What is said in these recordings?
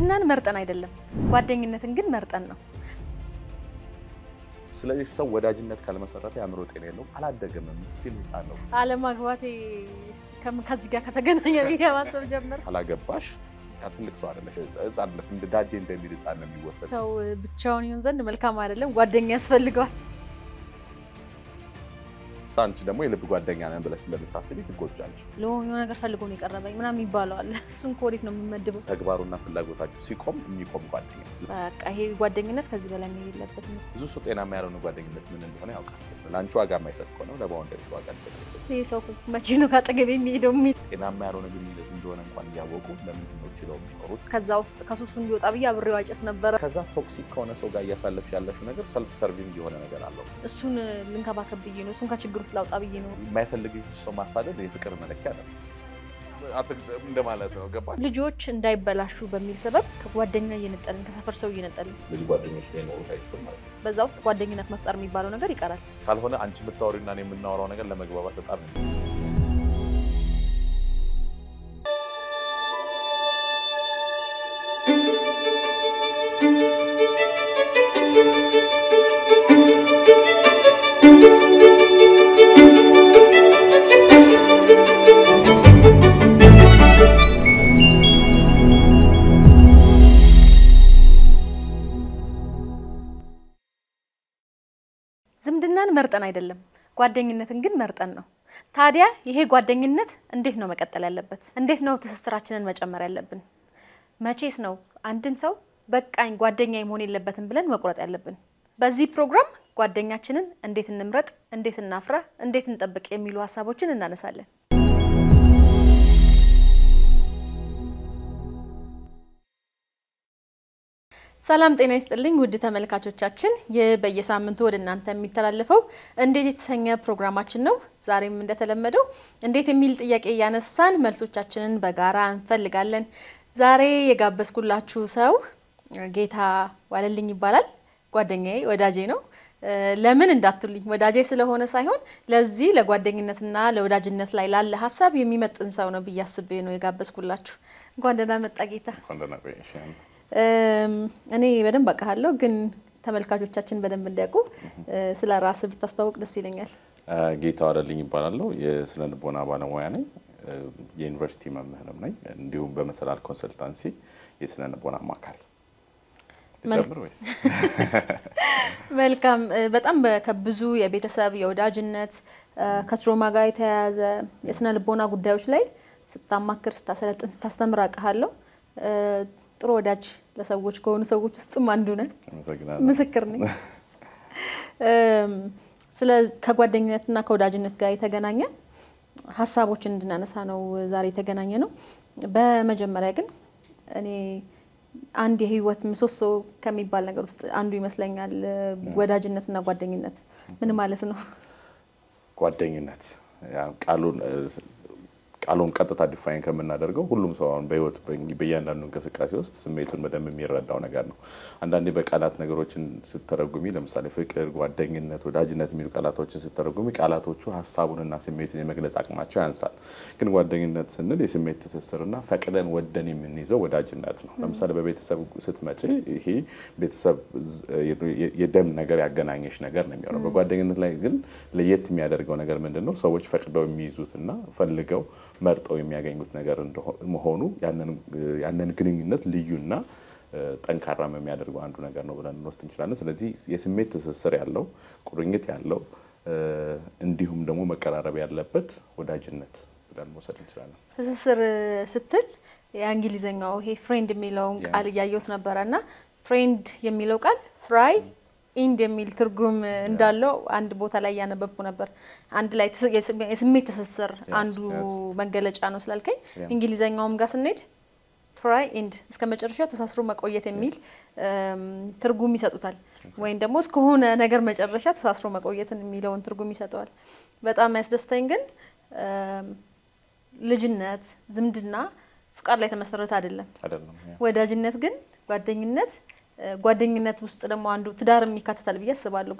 ዝምድናን መርጠን አይደለም፣ ጓደኝነትን ግን መርጠን ነው። ስለዚህ ሰው ወዳጅነት ካልመሰረተ የአእምሮ ጤና የለውም፣ አላደገም፣ ስቲል ህፃን ነው። አለማግባቴ ከም- ከዚህ ጋር ከተገናኘ ብዬ ማሰብ ጀመር። ካላገባሽ ትልቅ ሰው አይደለሽ፣ ህፃን ነሽ። እንደ ዳዴ እንደሚል ህፃን ነው የሚወሰድ። ሰው ብቻውን ይሆን ዘንድ መልካም አይደለም፣ ጓደኛ ያስፈልገዋል። አንቺ ደግሞ የልብ ጓደኛ ነን ብለሽ ስለምታስቢ ትጎጃለሽ። ለሆነ ነገር ፈልጎ ነው የቀረበኝ ምናምን ይባለዋል። እሱን ከወዴት ነው የምመድበው? ተግባሩና ፍላጎታችሁ ሲቆም የሚቆም ጓደኛ። በቃ ይሄ ጓደኝነት ከዚህ በላይ መሄድ የለበትም። ብዙ ሰው ጤናማ ያልሆነ ጓደኝነት ምን እንደሆነ ያውቃል። ለአንቺ ዋጋ የማይሰጥ ከሆነ ለባውንደሪሽ ዋጋ ሊሰጥ ይችላል። ይህ ሰው መቼ ነው ካጠገብ የሚሄደው የሚል ጤናማ ያልሆነ ግንኙነት እንደሆነ እንኳን እያወቁ ለምንድን ነው ችለው የሚኖሩት? ከዛ ውስጥ ከሱሱ እንዲወጣ ብዬ አብሬው አጨስ ነበረ። ከዛ ቶክሲክ ከሆነ ሰው ጋር እያሳለፍሽ ያለሽው ነገር ሰልፍ ሰርቪንግ የሆነ ነገር አለው። እሱን ልንከባከብ ብዬ ነው፣ እሱን ከችግር ውስጥ ላውጣ ብዬ ነው። የማይፈልግሽ ሰው ማሳደድ የፍቅር መለኪያ ነው እንደማለት ነው። ገባ? ልጆች እንዳይበላሹ በሚል ሰበብ ከጓደኛ እየነጠልን ከሰፈር ሰው እየነጠልን ስለዚህ ጓደኞች ላይ ኖሩት አይችልም ማለት ነው። በዛ ውስጥ ጓደኝነት መፍጠር የሚባለው ነገር ይቀራል። ካልሆነ አንቺ የምታወሪና እኔ የምናወራው ነገር ለመግባባት በጣም ዝምድናን መርጠን አይደለም፣ ጓደኝነትን ግን መርጠን ነው። ታዲያ ይሄ ጓደኝነት እንዴት ነው መቀጠል ያለበት? እንዴት ነው ትስስራችንን መጨመር ያለብን? መቼስ ነው አንድን ሰው በቃኝ ጓደኛ መሆን የለበትም ብለን መቁረጥ ያለብን? በዚህ ፕሮግራም ጓደኛችንን እንዴት እንምረጥ፣ እንዴት እናፍራ፣ እንዴት እንጠብቅ የሚሉ ሀሳቦችን እናነሳለን። ሰላም ጤና ይስጥልኝ ውድ ተመልካቾቻችን፣ ይህ በየሳምንቱ ወደ እናንተ የሚተላለፈው እንዴት የተሰኘ ፕሮግራማችን ነው። ዛሬም እንደተለመደው እንዴት የሚል ጥያቄ እያነሳን መልሶቻችንን በጋራ እንፈልጋለን። ዛሬ የጋበዝኩላችሁ ሰው ጌታ ዋለልኝ ይባላል። ጓደኛዬ፣ ወዳጄ ነው። ለምን እንዳትሉኝ ወዳጄ ስለሆነ ሳይሆን ለዚህ ለጓደኝነትና ለወዳጅነት ላይ ላለ ሀሳብ የሚመጥን ሰው ነው ብዬ አስቤ ነው የጋበዝኩላችሁ። እንኳን ደህና መጣ ጌታ። እኔ በደንብ አውቃለሁ፣ ግን ተመልካቾቻችን በደንብ እንዲያውቁ ስለ ራስህ ብታስተዋውቅ ደስ ይለኛል። ጌታ ዋለልኝ ይባላለሁ። የስነ ልቦና ባለሙያ ነኝ። የዩኒቨርሲቲ መምህርም ነኝ። እንዲሁም በመሰላል ኮንሰልታንሲ የስነ ልቦና አማካሪ። ጨምር ወይስ? መልካም። በጣም ከብዙ የቤተሰብ የወዳጅነት ከትሮማ ጋር የተያያዘ የስነ ልቦና ጉዳዮች ላይ ስታማክር፣ ስታሰለጥን፣ ስታስተምር አውቃለሁ። ጥሩ ወዳጅ ለሰዎች ከሆኑ ሰዎች ውስጥም አንዱ ነን። ምስክር ነኝ። ስለ ከጓደኝነትና ከወዳጅነት ጋር የተገናኘ ሀሳቦችን እንድናነሳ ነው ዛሬ የተገናኘ ነው። በመጀመሪያ ግን እኔ አንድ የህይወት ምሰሶ ከሚባል ነገር ውስጥ አንዱ ይመስለኛል ወዳጅነትና ጓደኝነት። ምን ማለት ነው? ጓደኝነት ቃሉን ቃሉን ቀጥታ ዲፋይን ከምናደርገው ሁሉም ሰው አሁን በህይወት በእያንዳንዱ እንቅስቃሴ ውስጥ ስሜቱን በደንብ የሚረዳው ነገር ነው። አንዳንዴ በቃላት ነገሮችን ስተረጉሚ፣ ለምሳሌ ፍቅር፣ ጓደኝነት፣ ወዳጅነት የሚሉ ቃላቶችን ስተረጉሚ ቃላቶቹ ሀሳቡንና ስሜቱን የመግለጽ አቅማቸው ያንሳል። ግን ጓደኝነት ስንል የስሜት ትስስርና ፈቅደን ወደን የምንይዘው ወዳጅነት ነው። ለምሳሌ በቤተሰብ ስትመጪ ይሄ ቤተሰብ የደም ነገር ያገናኘሽ ነገር ነው የሚሆነው። በጓደኝነት ላይ ግን ለየት የሚያደርገው ነገር ምንድን ነው? ሰዎች ፈቅደው የሚይዙትና ፈልገው መርጠው የሚያገኙት ነገር መሆኑ ያንን ግንኙነት ልዩና ጠንካራም የሚያደርገው አንዱ ነገር ነው ብለን እንወስድ እንችላለን። ስለዚህ የስሜት ትስስር ያለው ቁርኝት ያለው እንዲሁም ደግሞ መቀራረብ ያለበት ወዳጅነት ብለን መውሰድ እንችላለን። ትስስር ስትል የእንግሊዝኛው ይሄ ፍሬንድ የሚለውን ቃል እያየሁት ነበረ እና ፍሬንድ የሚለው ቃል ፍራይ ኢንድ የሚል ትርጉም እንዳለው አንድ ቦታ ላይ እያነበብኩ ነበር። አንድ ላይ የስሜት ትስስር አንዱ መገለጫ ነው ስላልከኝ እንግሊዘኛውም ጋር ስንሄድ ፍራይ ኢንድ እስከ መጨረሻው ተሳስሮ መቆየት የሚል ትርጉም ይሰጡታል። ወይም ደግሞ እስከሆነ ነገር መጨረሻ ተሳስሮ መቆየትን የሚለውን ትርጉም ይሰጠዋል። በጣም ያስደስተኝ ግን ልጅነት፣ ዝምድና ፍቃድ ላይ የተመሰረተ አይደለም። ወዳጅነት ግን ጓደኝነት ጓደኝነት ውስጥ ደግሞ አንዱ ትዳርም ይካተታል ብዬ አስባለሁ።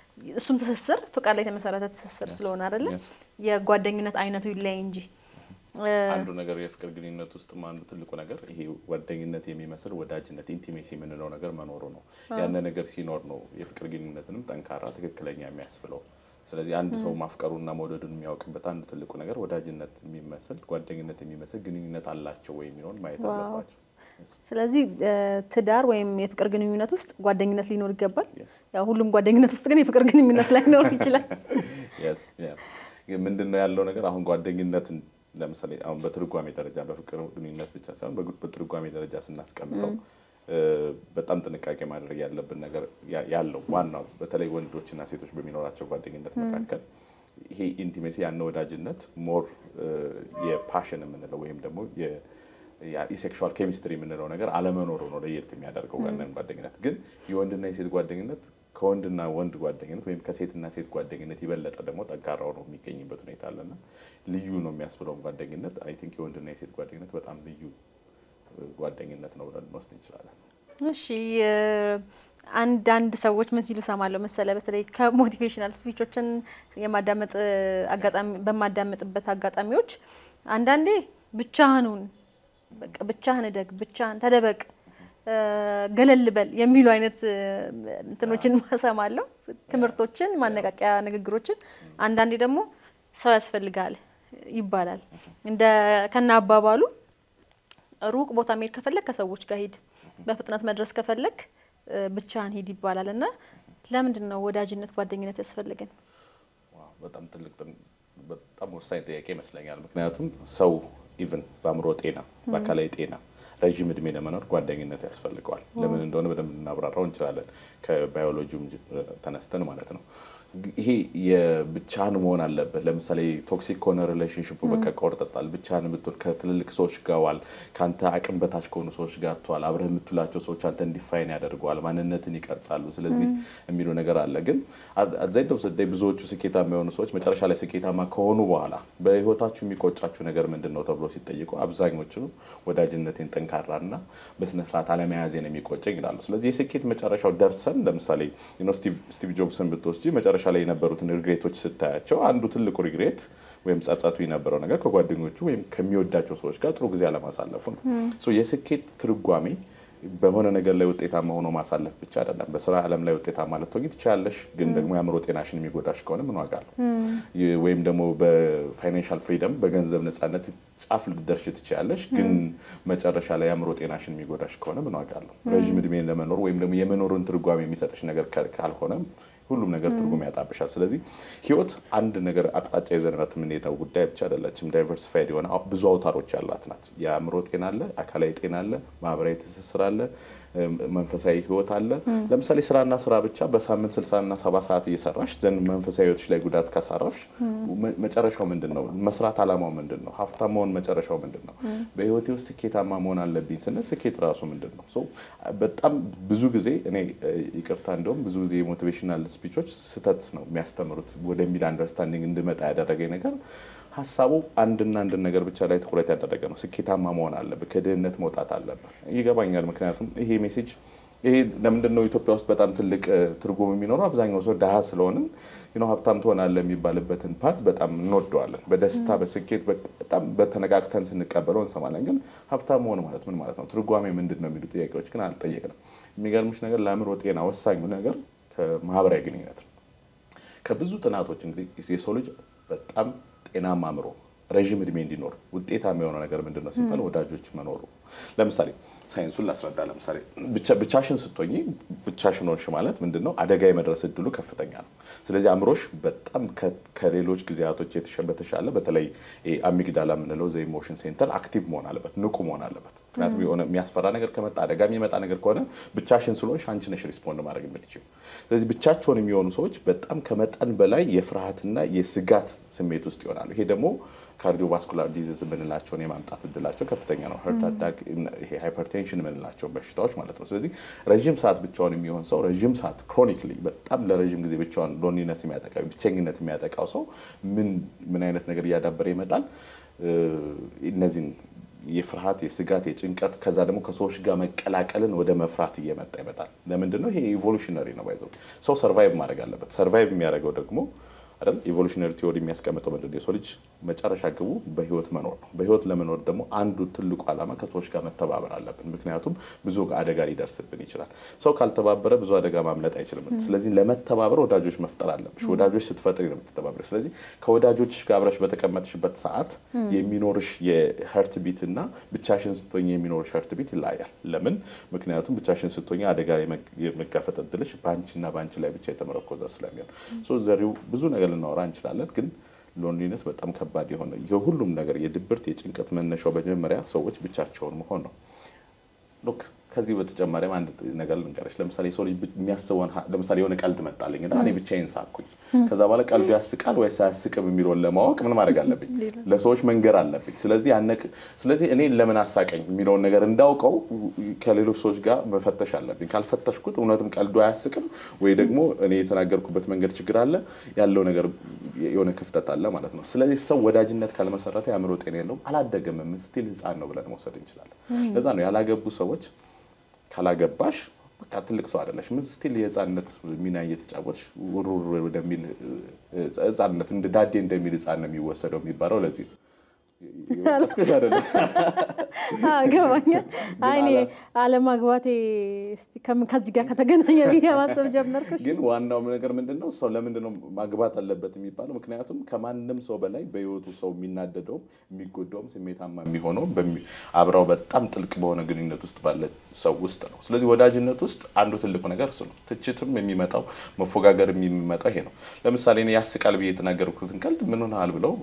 እሱም ትስስር ፍቃድ ላይ የተመሰረተ ትስስር ስለሆነ አይደለም የጓደኝነት አይነቱ ይለያይ እንጂ አንዱ ነገር የፍቅር ግንኙነት ውስጥም አንዱ ትልቁ ነገር ይሄ ጓደኝነት የሚመስል ወዳጅነት ኢንቲሜሲ የምንለው ነገር መኖሩ ነው። ያን ነገር ሲኖር ነው የፍቅር ግንኙነትንም ጠንካራ ትክክለኛ የሚያስብለው። ስለዚህ አንድ ሰው ማፍቀሩና መውደዱን የሚያውቅበት አንዱ ትልቁ ነገር ወዳጅነት የሚመስል ጓደኝነት የሚመስል ግንኙነት አላቸው ወይ የሚለውን ማየት አለባቸው። ስለዚህ ትዳር ወይም የፍቅር ግንኙነት ውስጥ ጓደኝነት ሊኖር ይገባል። ያው ሁሉም ጓደኝነት ውስጥ ግን የፍቅር ግንኙነት ላይኖር ይችላል። ምንድን ነው ያለው ነገር አሁን ጓደኝነትን ለምሳሌ አሁን በትርጓሜ ደረጃ በፍቅር ግንኙነት ብቻ ሳይሆን በትርጓሜ ደረጃ ስናስቀምጠው በጣም ጥንቃቄ ማድረግ ያለብን ነገር ያለው ዋናው በተለይ ወንዶችና ሴቶች በሚኖራቸው ጓደኝነት መካከል ይሄ ኢንቲሜሲ ያነ ወዳጅነት ሞር የፓሽን የምንለው ወይም ደግሞ የሴክሹዋል ኬሚስትሪ የምንለው ነገር አለመኖሩ ነው ለየት የሚያደርገው ያንን ጓደኝነት። ግን የወንድና የሴት ጓደኝነት ከወንድና ወንድ ጓደኝነት ወይም ከሴትና ሴት ጓደኝነት የበለጠ ደግሞ ጠንካራው ነው የሚገኝበት ሁኔታ አለና ልዩ ነው የሚያስብለውን ጓደኝነት አይ ቲንክ የወንድና የሴት ጓደኝነት በጣም ልዩ ጓደኝነት ነው ብለን እንወስድ እንችላለን። እሺ አንዳንድ ሰዎች ምን ሲሉ ሰማለሁ መሰለ፣ በተለይ ከሞቲቬሽናል ስፒቾችን የማዳመጥ አጋጣሚ በማዳመጥበት አጋጣሚዎች አንዳንዴ ብቻህኑን በቃ ብቻህን እደግ፣ ብቻህን ተደበቅ፣ ገለል በል የሚሉ አይነት እንትኖችን ማሰማለሁ፣ ትምህርቶችን፣ ማነቃቂያ ንግግሮችን። አንዳንዴ ደግሞ ሰው ያስፈልጋል ይባላል እንደ ከና አባባሉ ሩቅ ቦታ መሄድ ከፈለግ ከሰዎች ጋር ሂድ፣ በፍጥነት መድረስ ከፈለግ ብቻህን ሂድ ይባላል። እና ለምንድን ነው ወዳጅነት ጓደኝነት ያስፈልገን? በጣም ትልቅ በጣም ወሳኝ ጥያቄ ይመስለኛል። ምክንያቱም ሰው ኢቭን በአእምሮ ጤና፣ በአካላዊ ጤና ረዥም እድሜ ለመኖር ጓደኝነት ያስፈልገዋል። ለምን እንደሆነ በደንብ እናብራራው እንችላለን፣ ከባዮሎጂውም ተነስተን ማለት ነው። ይሄ የብቻህን መሆን አለበት። ለምሳሌ ቶክሲክ ከሆነ ሪሌሽንሽፑ በቃ ቆርጠጣል። ብቻህን የምትሆን ከትልልቅ ሰዎች ጋር ዋል፣ ከአንተ አቅም በታች ከሆኑ ሰዎች ጋር ትዋል። አብረህ የምትውላቸው ሰዎች አንተ እንዲፋይን ያደርገዋል፣ ማንነትን ይቀርጻሉ። ስለዚህ የሚሉ ነገር አለ። ግን አብዛኛው ዘዳይ ብዙዎቹ ስኬታማ የሆኑ ሰዎች መጨረሻ ላይ ስኬታማ ከሆኑ በኋላ በህይወታችሁ የሚቆጫችሁ ነገር ምንድን ነው ተብሎ ሲጠይቁ አብዛኞቹ ወዳጅነቴን ጠንካራና በስነስርዓት አለመያዜን የሚቆጨኝ ይላሉ። ስለዚህ የስኬት መጨረሻው ደርሰን ለምሳሌ ስቲቭ ጆብስን ብትወስጂ መጨረሻ ላይ የነበሩትን ሪግሬቶች ስታያቸው አንዱ ትልቁ ሪግሬት ወይም ጸጸቱ የነበረው ነገር ከጓደኞቹ ወይም ከሚወዳቸው ሰዎች ጋር ጥሩ ጊዜ አለማሳለፉ ነው። የስኬት ትርጓሜ በሆነ ነገር ላይ ውጤታማ ሆኖ ማሳለፍ ብቻ አይደለም። በስራ ዓለም ላይ ውጤታማ ልትሆኚ ትችያለሽ፣ ግን ደግሞ የአእምሮ ጤናሽን የሚጎዳሽ ከሆነ ምን ዋጋ አለው? ወይም ደግሞ በፋይናንሻል ፍሪደም በገንዘብ ነፃነት ጫፍ ልትደርሽ ትችያለሽ፣ ግን መጨረሻ ላይ የአእምሮ ጤናሽን የሚጎዳሽ ከሆነ ምን ዋጋ አለው? ረዥም እድሜን ለመኖር ወይም ደግሞ የመኖርን ትርጓሜ የሚሰጥሽ ነገር ካልሆነ ሁሉም ነገር ትርጉም ያጣብሻል። ስለዚህ ህይወት አንድ ነገር አቅጣጫ ይዘንራት የምንሄደው ጉዳይ ብቻ አይደለችም። ዳይቨርሲፋይድ የሆነ ብዙ አውታሮች ያላት ናት። የአእምሮ ጤና አለ፣ አካላዊ ጤና አለ፣ ማህበራዊ ትስስር አለ፣ መንፈሳዊ ህይወት አለ። ለምሳሌ ስራና ስራ ብቻ በሳምንት ስልሳና ሰባ ሰዓት እየሰራሽ ዘንድ መንፈሳዊ ህይወትሽ ላይ ጉዳት ካሳረፍሽ መጨረሻው ምንድን ነው? መስራት አላማው ምንድን ነው? ሀብታም መሆን መጨረሻው ምንድን ነው? በህይወቴ ውስጥ ስኬታማ መሆን አለብኝ ስንል ስኬት ራሱ ምንድን ነው? በጣም ብዙ ጊዜ እኔ ይቅርታ፣ እንደውም ብዙ ጊዜ የሞቲቬሽናል ስፒቾች ስህተት ነው የሚያስተምሩት ወደሚል አንደርስታንዲንግ እንድመጣ ያደረገኝ ነገር ሀሳቡ አንድና አንድን ነገር ብቻ ላይ ትኩረት ያደረገ ነው። ስኬታማ መሆን አለብህ፣ ከድህነት መውጣት አለብህ። ይገባኛል። ምክንያቱም ይሄ ሜሴጅ ይሄ ለምንድን ነው ኢትዮጵያ ውስጥ በጣም ትልቅ ትርጉም የሚኖረው? አብዛኛው ሰው ድሀ ስለሆንን ሀብታም ትሆናለህ የሚባልበትን ፓዝ በጣም እንወደዋለን። በደስታ በስኬት በጣም በተነቃቅተን ስንቀበለው እንሰማለን። ግን ሀብታም መሆን ማለት ምን ማለት ነው? ትርጓሜ ምንድን ነው የሚሉ ጥያቄዎች ግን አልጠየቅንም። የሚገርምሽ ነገር ለአእምሮ ጤና ወሳኙ ነገር ከማህበራዊ ግንኙነት ነው። ከብዙ ጥናቶች እንግዲህ የሰው ልጅ በጣም ጤናማ አእምሮ ረዥም እድሜ እንዲኖር ውጤታማ የሆነ ነገር ምንድን ነው ሲባል ወዳጆች መኖሩ። ለምሳሌ ሳይንሱን ላስረዳ። ለምሳሌ ብቻሽን ስትሆኚ ብቻሽን ሆንሽ ማለት ምንድን ነው? አደጋ የመድረስ እድሉ ከፍተኛ ነው። ስለዚህ አእምሮሽ በጣም ከሌሎች ጊዜያቶች በተሻለ በተለይ አሚግዳላ የምንለው ዘ ኢሞሽን ሴንተር አክቲቭ መሆን አለበት፣ ንቁ መሆን አለበት። ምክንያቱም የሆነ የሚያስፈራ ነገር ከመጣ አደጋ የሚመጣ ነገር ከሆነ ብቻሽን ስለሆንሽ አንቺ ነሽ ሪስፖንድ ማድረግ የምትችይው። ስለዚህ ብቻቸውን የሚሆኑ ሰዎች በጣም ከመጠን በላይ የፍርሃትና የስጋት ስሜት ውስጥ ይሆናሉ። ይሄ ደግሞ ካርዲዮቫስኩላር ዲዚዝ የምንላቸውን የማምጣት እድላቸው ከፍተኛ ነው። ሀርት አታክ፣ ይሄ ሃይፐርቴንሽን የምንላቸው በሽታዎች ማለት ነው። ስለዚህ ረዥም ሰዓት ብቻውን የሚሆን ሰው ረዥም ሰዓት ክሮኒክሊ በጣም ለረዥም ጊዜ ብቻውን ሎንሊነስ የሚያጠቃው ብቸኝነት የሚያጠቃው ሰው ምን ምን አይነት ነገር እያዳበረ ይመጣል? እነዚህን የፍርሃት፣ የስጋት፣ የጭንቀት ከዛ ደግሞ ከሰዎች ጋር መቀላቀልን ወደ መፍራት እየመጣ ይመጣል። ለምንድን ነው? ይሄ ኢቮሉሽነሪ ነው። ባይዘው ሰው ሰርቫይቭ ማድረግ አለበት። ሰርቫይቭ የሚያደርገው ደግሞ አይደል? ኢቮሉሽነሪ ቲዎሪ የሚያስቀምጠው ምንድን ነው? የሰው ልጅ መጨረሻ ግቡ በህይወት መኖር ነው። በህይወት ለመኖር ደግሞ አንዱ ትልቁ ዓላማ ከሰዎች ጋር መተባበር አለብን። ምክንያቱም ብዙ አደጋ ሊደርስብን ይችላል። ሰው ካልተባበረ ብዙ አደጋ ማምለጥ አይችልም። ስለዚህ ለመተባበር ወዳጆች መፍጠር አለብሽ። ወዳጆች ስትፈጥሪ ነው የምትተባበረ። ስለዚህ ከወዳጆች ጋር አብረሽ በተቀመጥሽበት ሰዓት የሚኖርሽ የሀርት ቢት እና ብቻሽን ስትሆኝ የሚኖርሽ ሀርት ቢት ይለያያል። ለምን? ምክንያቱም ብቻሽን ስትሆኝ አደጋ የመጋፈጥ እድልሽ በአንቺና በአንቺ ላይ ብቻ የተመረኮዘ ስለሚሆን ዘሪው ብዙ ነገር ልናወራ እንችላለን ግን ሎንሊነስ በጣም ከባድ የሆነ የሁሉም ነገር የድብርት የጭንቀት መነሻው መጀመሪያ ሰዎች ብቻቸውን መሆን ነው። ሉክ ከዚህ በተጨማሪም አንድ ነገር ልንገርሽ። ለምሳሌ የሰው ልጅ የሚያስበውን ለምሳሌ የሆነ ቀልድ መጣልኝ እና እኔ ብቻዬን ሳኩኝ። ከዛ በኋላ ቀልዱ ያስቃል ወይስ አያስቅም የሚለውን ለማወቅ ምን ማድረግ አለብኝ? ለሰዎች መንገር አለብኝ። ስለዚህ ያነቅ ስለዚህ እኔ ለምን አሳቀኝ የሚለውን ነገር እንዳውቀው ከሌሎች ሰዎች ጋር መፈተሽ አለብኝ። ካልፈተሽኩት እውነትም ቀልዱ አያስቅም ወይ ደግሞ እኔ የተናገርኩበት መንገድ ችግር አለ ያለው ነገር የሆነ ክፍተት አለ ማለት ነው። ስለዚህ ሰው ወዳጅነት ካልመሰረተ የአእምሮ ጤና የለውም፣ አላደገም፣ ስቲል ህፃን ነው ብለን መውሰድ እንችላለን። ለዛ ነው ያላገቡ ሰዎች ካላገባሽ በቃ ትልቅ ሰው አይደለሽ። ምን ስቲል የህፃንነት ሚና እየተጫወትሽ ውርውር ወደሚል ህፃንነት እንደ ዳዴ እንደሚል ህፃን ነው የሚወሰደው የሚባለው ለዚህ ነው። ቀስቅሽ አይደለም ገባኛል። አይ እኔ አለማግባቴ እስቲ ከምን ከዚህ ጋር ከተገናኘ ብዬ ማሰብ ጀመርኩሽ። ግን ዋናው ነገር ምንድን ነው? ሰው ለምንድን ነው ማግባት አለበት የሚባለው? ምክንያቱም ከማንም ሰው በላይ በህይወቱ ሰው የሚናደደውም የሚጎዳውም ስሜታማ የሚሆነውም አብረው በጣም ጥልቅ በሆነ ግንኙነት ውስጥ ባለ ሰው ውስጥ ነው። ስለዚህ ወዳጅነት ውስጥ አንዱ ትልቁ ነገር እሱ ነው። ትችትም የሚመጣው መፎጋገር የሚመጣው ይሄ ነው። ለምሳሌ እኔ ያስቃል ብዬ የተናገርኩትን ቀልድ ምን ሆነሃል ብለው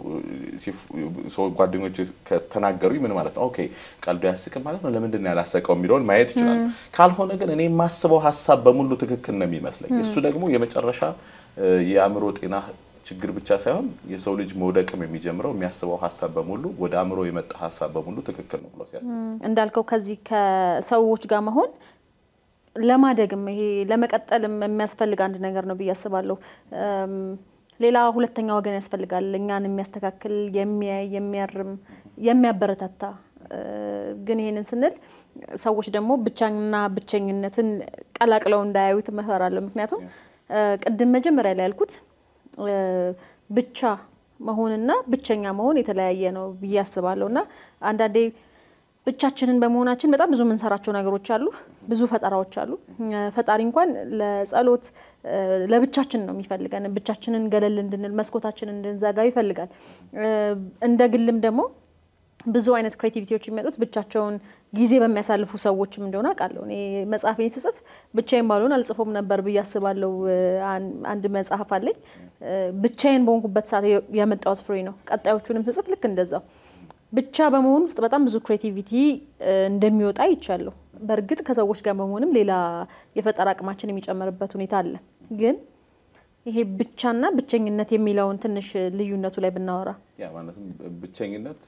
ጓደኞች ከተናገሩኝ ምን ማለት ነው? ኦኬ ቀልዱ ያስቅም ማለት ነው። ለምንድን ነው ያላሰቀው የሚለውን ማየት ይችላል። ካልሆነ ግን እኔ የማስበው ሀሳብ በሙሉ ትክክል ነው የሚመስለኝ። እሱ ደግሞ የመጨረሻ የአእምሮ ጤና ችግር ብቻ ሳይሆን የሰው ልጅ መውደቅም የሚጀምረው የሚያስበው ሀሳብ በሙሉ ወደ አእምሮ የመጣ ሀሳብ በሙሉ ትክክል ነው ብሎ ሲያስብ እንዳልከው ከዚህ ከሰዎች ጋር መሆን ለማደግም ይሄ ለመቀጠልም የሚያስፈልግ አንድ ነገር ነው ብዬ አስባለሁ። ሌላ ሁለተኛ ወገን ያስፈልጋል። እኛን የሚያስተካክል፣ የሚያይ፣ የሚያርም፣ የሚያበረታታ ግን ይሄንን ስንል ሰዎች ደግሞ ብቻና ብቸኝነትን ቀላቅለው እንዳያዩት እመክራለሁ። ምክንያቱም ቅድም መጀመሪያ ላይ ያልኩት ብቻ መሆንና ብቸኛ መሆን የተለያየ ነው ብዬ አስባለሁ እና አንዳንዴ ብቻችንን በመሆናችን በጣም ብዙ የምንሰራቸው ነገሮች አሉ። ብዙ ፈጠራዎች አሉ። ፈጣሪ እንኳን ለጸሎት ለብቻችን ነው የሚፈልገን። ብቻችንን ገለል እንድንል መስኮታችንን እንድንዘጋ ይፈልጋል። እንደ ግልም ደግሞ ብዙ አይነት ክሬቲቪቲዎች የሚመጡት ብቻቸውን ጊዜ በሚያሳልፉ ሰዎችም እንደሆነ አውቃለሁ። እኔ መጽሐፌን ስጽፍ ብቻዬን ባልሆን አልጽፎም ነበር ብዬ አስባለሁ። አንድ መጽሐፍ አለኝ ብቻዬን በሆንኩበት ሰዓት ያመጣሁት ፍሬ ነው። ቀጣዮቹንም ስጽፍ ልክ እንደዛው ብቻ በመሆን ውስጥ በጣም ብዙ ክሬቲቪቲ እንደሚወጣ ይቻለሁ። በእርግጥ ከሰዎች ጋር በመሆንም ሌላ የፈጠራ አቅማችን የሚጨምርበት ሁኔታ አለ። ግን ይሄ ብቻና ብቸኝነት የሚለውን ትንሽ ልዩነቱ ላይ ብናወራ ያ ማለትም ብቸኝነት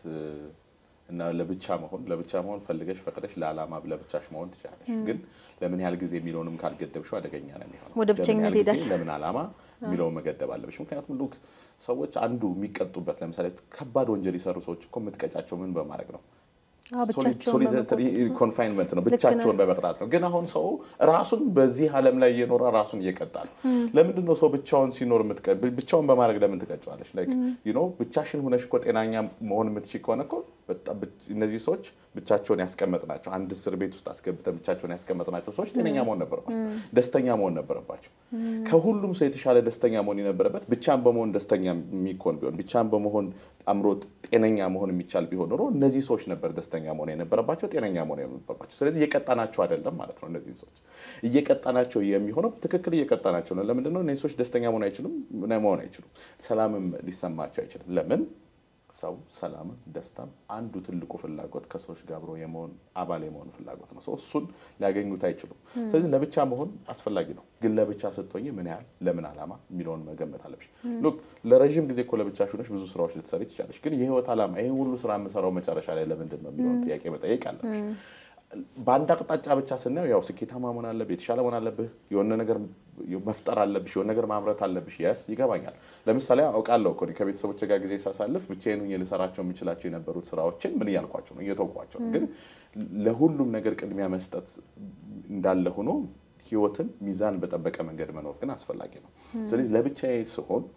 እና ለብቻ መሆን ለብቻ መሆን ፈልገሽ ፈቅደሽ ለዓላማ ለብቻሽ መሆን ትችላለሽ። ግን ለምን ያህል ጊዜ የሚለውንም ካልገደብሽው አደገኛ ነው የሚሆነው። ወደ ብቸኝነት ለምን ያህል ጊዜ ሄዳሽ ለምን ዓላማ የሚለውን መገደብ አለብሽ። ምክንያቱም ሉክ ሰዎች አንዱ የሚቀጡበት ለምሳሌ ከባድ ወንጀል የሰሩ ሰዎች እኮ የምትቀጫቸው ምን በማድረግ ነው? ብቻቸውን ሶሊተሪ ኮንፋይንመንት ነው፣ ብቻቸውን በመቅጣት ነው። ግን አሁን ሰው ራሱን በዚህ ዓለም ላይ እየኖረ ራሱን እየቀጣ ነው። ለምንድን ነው ሰው ብቻውን ሲኖር የምትቀ ብቻውን በማድረግ ለምን ትቀጫዋለሽ? ላይክ ዩ ኖ ብቻሽን ሆነሽ እኮ ጤናኛ መሆን የምትችል ከሆነ እኮ በጣም እነዚህ ሰዎች ብቻቸውን ያስቀመጥናቸው አንድ እስር ቤት ውስጥ አስገብተን ብቻቸውን ያስቀመጥናቸው ሰዎች ጤነኛ መሆን ነበረባቸው፣ ደስተኛ መሆን ነበረባቸው። ከሁሉም ሰው የተሻለ ደስተኛ መሆን የነበረበት ብቻን በመሆን ደስተኛ የሚኮን ቢሆን ብቻን በመሆን አእምሮ ጤነኛ መሆን የሚቻል ቢሆን ኖሮ እነዚህ ሰዎች ነበር ደስተኛ መሆን የነበረባቸው፣ ጤነኛ መሆን የነበረባቸው። ስለዚህ እየቀጣናቸው አይደለም ማለት ነው። እነዚህ ሰዎች እየቀጣናቸው የሚሆነው ትክክል እየቀጣናቸው ነው። ለምንድን ነው እነዚህ ሰዎች ደስተኛ መሆን አይችሉም? መሆን አይችሉም። ሰላምም ሊሰማቸው አይችልም። ለምን? ሰው ሰላምን፣ ደስታም አንዱ ትልቁ ፍላጎት ከሰዎች ጋር አብሮ የመሆን አባል የመሆን ፍላጎት ነው። ሰው እሱን ሊያገኙት አይችሉም። ስለዚህ ለብቻ መሆን አስፈላጊ ነው። ግን ለብቻ ስትሆኝ ምን ያህል ለምን ዓላማ የሚለውን መገመት አለብሽ። ሉክ ለረዥም ጊዜ እኮ ለብቻሽ ሆነሽ ብዙ ስራዎች ልትሰሪ ትችላለሽ። ግን የህይወት ዓላማ ይህ ሁሉ ስራ የምሰራው መጨረሻ ላይ ለምንድን ነው የሚለውን ጥያቄ መጠየቅ አለብሽ። በአንድ አቅጣጫ ብቻ ስናየው ያው ስኬታማ መሆን አለብህ፣ የተሻለ መሆን አለብህ፣ የሆነ ነገር መፍጠር አለብሽ፣ የሆነ ነገር ማምረት አለብሽ። የስ ይገባኛል። ለምሳሌ አውቃለሁ እኮ እኔ ከቤተሰቦች ጋር ጊዜ ሳሳልፍ ብቻዬን ሆኜ ልሰራቸው የምችላቸው የነበሩት ስራዎችን ምን እያልኳቸው ነው እየተውኳቸው ነው። ግን ለሁሉም ነገር ቅድሚያ መስጠት እንዳለ ሆኖ ህይወትን ሚዛን በጠበቀ መንገድ መኖር ግን አስፈላጊ ነው። ስለዚህ ለብቻዬ ስሆን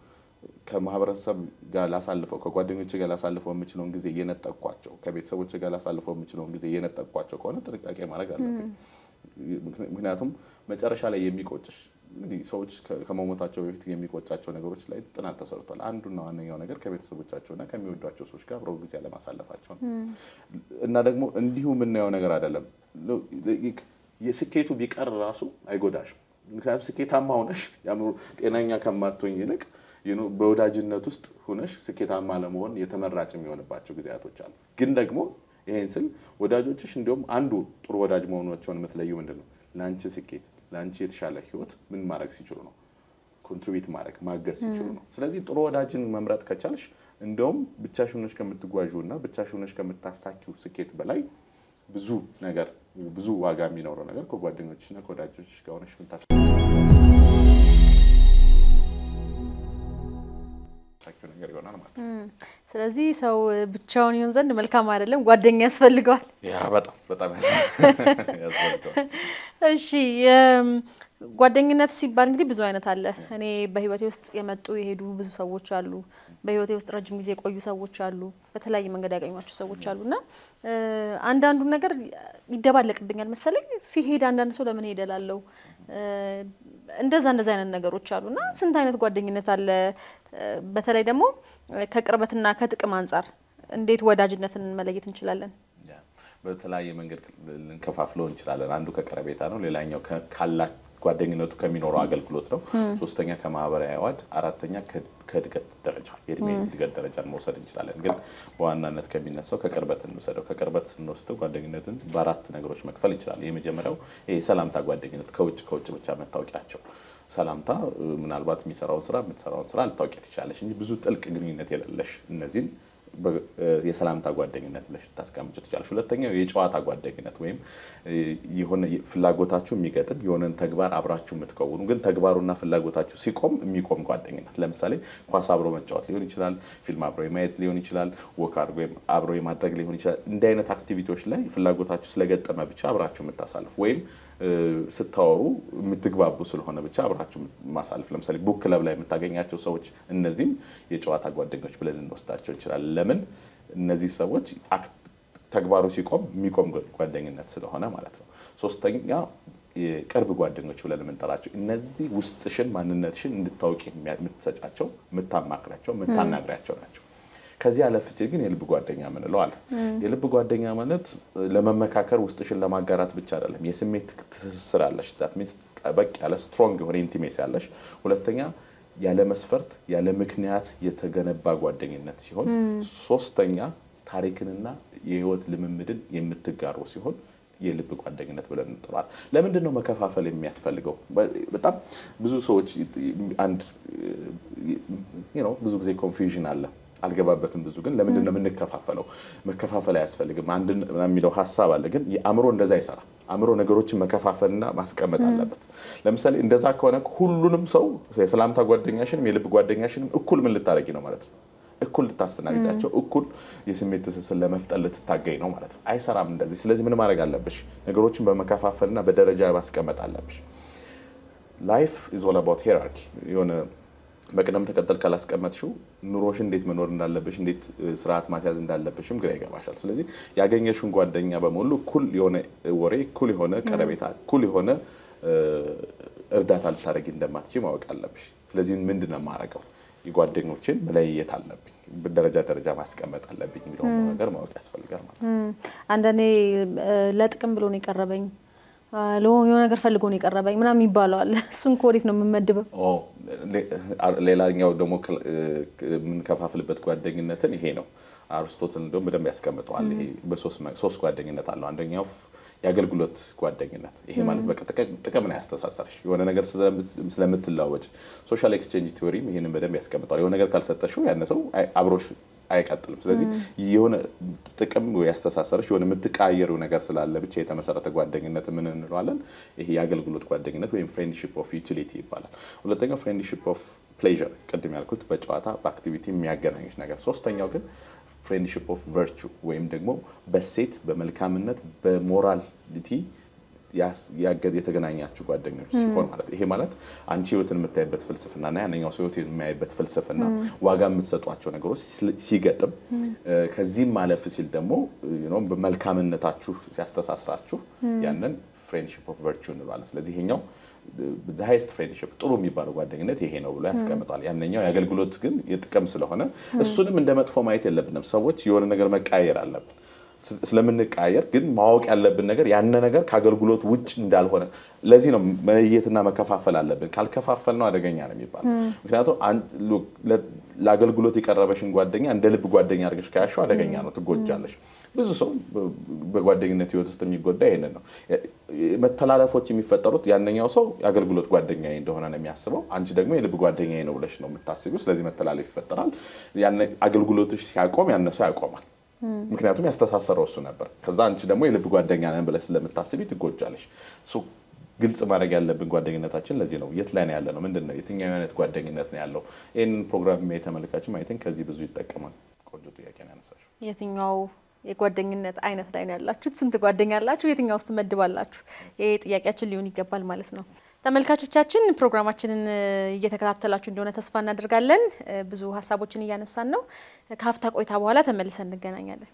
ከማህበረሰብ ጋር ላሳልፈው ከጓደኞች ጋር ላሳልፈው የምችለውን ጊዜ እየነጠቅኳቸው ከቤተሰቦች ጋር ላሳልፈው የምችለውን ጊዜ እየነጠቅኳቸው ከሆነ ጥንቃቄ ማድረግ አለብኝ። ምክንያቱም መጨረሻ ላይ የሚቆጭሽ እንግዲህ ሰዎች ከመሞታቸው በፊት የሚቆጫቸው ነገሮች ላይ ጥናት ተሰርቷል። አንዱና ዋነኛው ነገር ከቤተሰቦቻቸውና ከሚወዷቸው ሰዎች ጋር አብረው ጊዜ አለማሳለፋቸው ነው። እና ደግሞ እንዲሁ የምናየው ነገር አይደለም። የስኬቱ ቢቀር ራሱ አይጎዳሽም። ምክንያቱም ስኬታማ ሆነሽ የአእምሮ ጤነኛ ከማትሆኝ ይልቅ በወዳጅነት ውስጥ ሁነሽ ስኬታማ ለመሆን የተመራጭ የሚሆንባቸው ጊዜያቶች አሉ። ግን ደግሞ ይሄን ስል ወዳጆችሽ እንዲሁም አንዱ ጥሩ ወዳጅ መሆናቸውን የምትለዩ ምንድን ነው? ለአንቺ ስኬት ለአንቺ የተሻለ ህይወት ምን ማድረግ ሲችሉ ነው? ኮንትሪቢዩት ማድረግ ማገዝ ሲችሉ ነው። ስለዚህ ጥሩ ወዳጅን መምረጥ ከቻልሽ እንደውም ብቻሽን ሆነሽ ከምትጓዡ እና ብቻሽን ሆነሽ ከምታሳኪው ስኬት በላይ ብዙ ነገር ብዙ ዋጋ የሚኖረው ነገር ከጓደኞችሽ እና ከወዳጆችሽ ጋር ሆነሽ ምታሳኪው ነገር ይሆናል ማለት ነው። ስለዚህ ሰው ብቻውን ይሆን ዘንድ መልካም አይደለም፣ ጓደኛ ያስፈልገዋል። ያ በጣም በጣም ያስፈልገዋል። እሺ ጓደኝነት ሲባል እንግዲህ ብዙ አይነት አለ። እኔ በህይወቴ ውስጥ የመጡ የሄዱ ብዙ ሰዎች አሉ። በህይወቴ ውስጥ ረጅም ጊዜ የቆዩ ሰዎች አሉ። በተለያየ መንገድ ያገኟቸው ሰዎች አሉ እና አንዳንዱን ነገር ይደባለቅብኛል መሰለኝ። ሲሄድ አንዳንድ ሰው ለምን ሄደ ላለው እንደዛ እንደዛ አይነት ነገሮች አሉ እና ስንት አይነት ጓደኝነት አለ። በተለይ ደግሞ ከቅርበትና ከጥቅም አንጻር እንዴት ወዳጅነትን መለየት እንችላለን? በተለያየ መንገድ ልንከፋፍለው እንችላለን። አንዱ ከቀረቤታ ነው። ሌላኛው ካላ ጓደኝነቱ ከሚኖረው አገልግሎት ነው። ሶስተኛ ከማህበራዊ አዋድ፣ አራተኛ ከእድገት ደረጃ የእድሜ እድገት ደረጃን መውሰድ እንችላለን። ግን በዋናነት ከሚነሳው ከቅርበት እንውሰደው። ከቅርበት ስንወስደው ጓደኝነትን በአራት ነገሮች መክፈል እንችላለን። የመጀመሪያው ይሄ ሰላምታ ጓደኝነት ከውጭ ከውጭ ብቻ መታወቂያቸው ሰላምታ ምናልባት የሚሰራውን ስራ የምትሰራውን ስራ ልታውቂ ትችላለሽ እንጂ ብዙ ጥልቅ ግንኙነት የሌለሽ እነዚህን የሰላምታ ጓደኝነት ብለሽ ልታስቀምጭ ትችላለሽ። ሁለተኛው የጨዋታ ጓደኝነት ወይም የሆነ ፍላጎታችሁ የሚገጥም የሆነን ተግባር አብራችሁ የምትከውኑ ግን ተግባሩና ፍላጎታችሁ ሲቆም የሚቆም ጓደኝነት። ለምሳሌ ኳስ አብሮ መጫወት ሊሆን ይችላል፣ ፊልም አብሮ የማየት ሊሆን ይችላል፣ ወክ አብሮ የማድረግ ሊሆን ይችላል። እንዲህ አይነት አክቲቪቲዎች ላይ ፍላጎታችሁ ስለገጠመ ብቻ አብራችሁ የምታሳልፍ ወይም ስታወሩ የምትግባቡ ስለሆነ ብቻ አብራችሁ ማሳለፍ። ለምሳሌ ቡክ ክለብ ላይ የምታገኛቸው ሰዎች እነዚህም የጨዋታ ጓደኞች ብለን ልንወስዳቸው እንችላለን። ለምን እነዚህ ሰዎች ተግባሩ ሲቆም የሚቆም ጓደኝነት ስለሆነ ማለት ነው። ሶስተኛ የቅርብ ጓደኞች ብለን የምንጠራቸው እነዚህ ውስጥሽን ማንነትሽን እንድታውቂ የምትሰጫቸው፣ የምታማክሪያቸው፣ የምታናግሪያቸው ናቸው። ከዚህ አለፍ ሲል ግን የልብ ጓደኛ ምንለው አለ። የልብ ጓደኛ ማለት ለመመካከር ውስጥሽን ለማጋራት ብቻ አይደለም። የስሜት ትስስር አለሽ። ዛት ሚንስ ጠበቅ ያለ ስትሮንግ የሆነ ኢንቲሜሲ አለሽ። ሁለተኛ ያለ መስፈርት ያለ ምክንያት የተገነባ ጓደኝነት ሲሆን፣ ሶስተኛ ታሪክንና የህይወት ልምምድን የምትጋሩ ሲሆን የልብ ጓደኝነት ብለን እንጥራለን። ለምንድን ነው መከፋፈል የሚያስፈልገው? በጣም ብዙ ሰዎች አንድ ብዙ ጊዜ ኮንፊውዥን አለ አልገባበትም ብዙ ግን ለምንድን ነው የምንከፋፈለው? መከፋፈል አያስፈልግም አንድ የሚለው ሀሳብ አለ። ግን የአእምሮ እንደዛ አይሰራ። አእምሮ ነገሮችን መከፋፈልና ማስቀመጥ አለበት። ለምሳሌ እንደዛ ከሆነ ሁሉንም ሰው የሰላምታ ጓደኛሽንም የልብ ጓደኛሽንም እኩል ምን ልታደርጊ ነው ማለት ነው? እኩል ልታስተናግዳቸው፣ እኩል የስሜት ትስስር ለመፍጠር ልትታገኝ ነው ማለት ነው። አይሰራም እንደዚህ። ስለዚህ ምን ማድረግ አለብሽ? ነገሮችን በመከፋፈልና በደረጃ ማስቀመጥ አለብሽ። ላይፍ ኢዝ ኦል አባውት ሄራርኪ የሆነ በቅደም ተከተል ካላስቀመጥሽው ኑሮሽ እንዴት መኖር እንዳለብሽ እንዴት ስርዓት ማስያዝ እንዳለብሽም ግራ ይገባሻል። ስለዚህ ያገኘሽውን ጓደኛ በሙሉ እኩል የሆነ ወሬ፣ እኩል የሆነ ቀረቤታ፣ እኩል የሆነ እርዳታ ልታደርጊ እንደማትችይ ማወቅ አለብሽ። ስለዚህ ምንድን ነው የማደርገው? የጓደኞችን መለየት አለብኝ፣ ደረጃ ደረጃ ማስቀመጥ አለብኝ የሚለውን ነገር ማወቅ ያስፈልጋል ማለት ነው። አንዳንዴ ለጥቅም ብሎ ነው የቀረበኝ የሆነ ነገር ፈልጎ ነው የቀረበኝ ምናምን ይባለዋል። እሱን ከወዴት ነው የምመድበው? ሌላኛው ደግሞ የምንከፋፍልበት ጓደኝነትን ይሄ ነው። አርስቶትል እንደውም በደንብ ያስቀምጠዋል። ይሄ በሶስት ጓደኝነት አለው። አንደኛው የአገልግሎት ጓደኝነት። ይሄ ማለት በቃ ጥቅም ነው ያስተሳሰርሽ የሆነ ነገር ስለምትለዋወጭ። ሶሻል ኤክስቼንጅ ቲዎሪም ይህንን በደንብ ያስቀምጠዋል። የሆነ ነገር ካልሰጠሽው ያነ ሰው አብሮሽ አይቀጥልም። ስለዚህ የሆነ ጥቅም ያስተሳሰርሽ የሆነ የምትቃየሩ ነገር ስላለ ብቻ የተመሰረተ ጓደኝነት ምን እንለዋለን? ይሄ የአገልግሎት ጓደኝነት ወይም ፍሬንድሺፕ ኦፍ ዩቲሊቲ ይባላል። ሁለተኛው ፍሬንድሺፕ ኦፍ ፕሌዥር፣ ቅድም ያልኩት በጨዋታ በአክቲቪቲ የሚያገናኝሽ ነገር። ሶስተኛው ግን ፍሬንድሺፕ ኦፍ ቨርቹ ወይም ደግሞ በሴት በመልካምነት በሞራሊቲ የተገናኛችሁ ጓደኞች ሲሆን ማለት ይሄ ማለት አንቺ ህይወትን የምታይበት ፍልስፍና እና ያንኛው ሰው ህይወት የሚያይበት ፍልስፍና ዋጋ የምትሰጧቸው ነገሮች ሲገጥም ከዚህም ማለፍ ሲል ደግሞ በመልካምነታችሁ ሲያስተሳስራችሁ ያንን ፍሬንድሺፕ ኦፍ ቨርቹ እንለዋለን። ስለዚህ ይሄኛው ሃይስት ፍሬንድሽፕ ጥሩ የሚባለው ጓደኝነት ይሄ ነው ብሎ ያስቀምጣል። ያነኛው የአገልግሎት ግን የጥቅም ስለሆነ እሱንም እንደ መጥፎ ማየት የለብንም። ሰዎች የሆነ ነገር መቃየር አለብን። ስለምንቃየር ግን ማወቅ ያለብን ነገር ያነ ነገር ከአገልግሎት ውጭ እንዳልሆነ ለዚህ ነው መለየትና መከፋፈል አለብን። ካልከፋፈል ነው አደገኛ ነው የሚባለው። ምክንያቱም ለአገልግሎት የቀረበሽን ጓደኛ እንደ ልብ ጓደኛ አድርገሽ ከያሽው አደገኛ ነው፣ ትጎጃለሽ። ብዙ ሰው በጓደኝነት ህይወት ውስጥ የሚጎዳ ይሄንን ነው። መተላለፎች የሚፈጠሩት ያነኛው ሰው የአገልግሎት ጓደኛ እንደሆነ ነው የሚያስበው፣ አንቺ ደግሞ የልብ ጓደኛ ነው ብለሽ ነው የምታስቢው። ስለዚህ መተላለፍ ይፈጠራል። አገልግሎትሽ ሲያቆም ያነሰው ያቆማል። ምክንያቱም ያስተሳሰረው እሱ ነበር። ከዛ አንቺ ደግሞ የልብ ጓደኛ ነን ብለሽ ስለምታስቢ ትጎጃለሽ። ግልጽ ማድረግ ያለብን ጓደኝነታችን ለዚህ ነው። የት ላይ ነው ያለ ነው? ምንድን ነው? የትኛው አይነት ጓደኝነት ነው ያለው? ይህንን ፕሮግራም የተመለካችን ማየትን ከዚህ ብዙ ይጠቀማል። ቆንጆ ጥያቄ ነው ያነሳሽው። የትኛው የጓደኝነት አይነት ላይ ነው ያላችሁት? ስንት ጓደኛ አላችሁ? የትኛው ውስጥ ትመድባላችሁ? ይሄ ጥያቄያችን ሊሆን ይገባል ማለት ነው። ተመልካቾቻችን ፕሮግራማችንን እየተከታተላችሁ እንደሆነ ተስፋ እናደርጋለን። ብዙ ሀሳቦችን እያነሳን ነው። ከሀፍታ ቆይታ በኋላ ተመልሰን እንገናኛለን።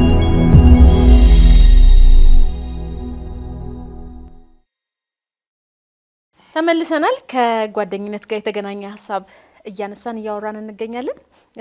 ተመልሰናል። ከጓደኝነት ጋር የተገናኘ ሀሳብ እያነሳን እያወራን እንገኛለን።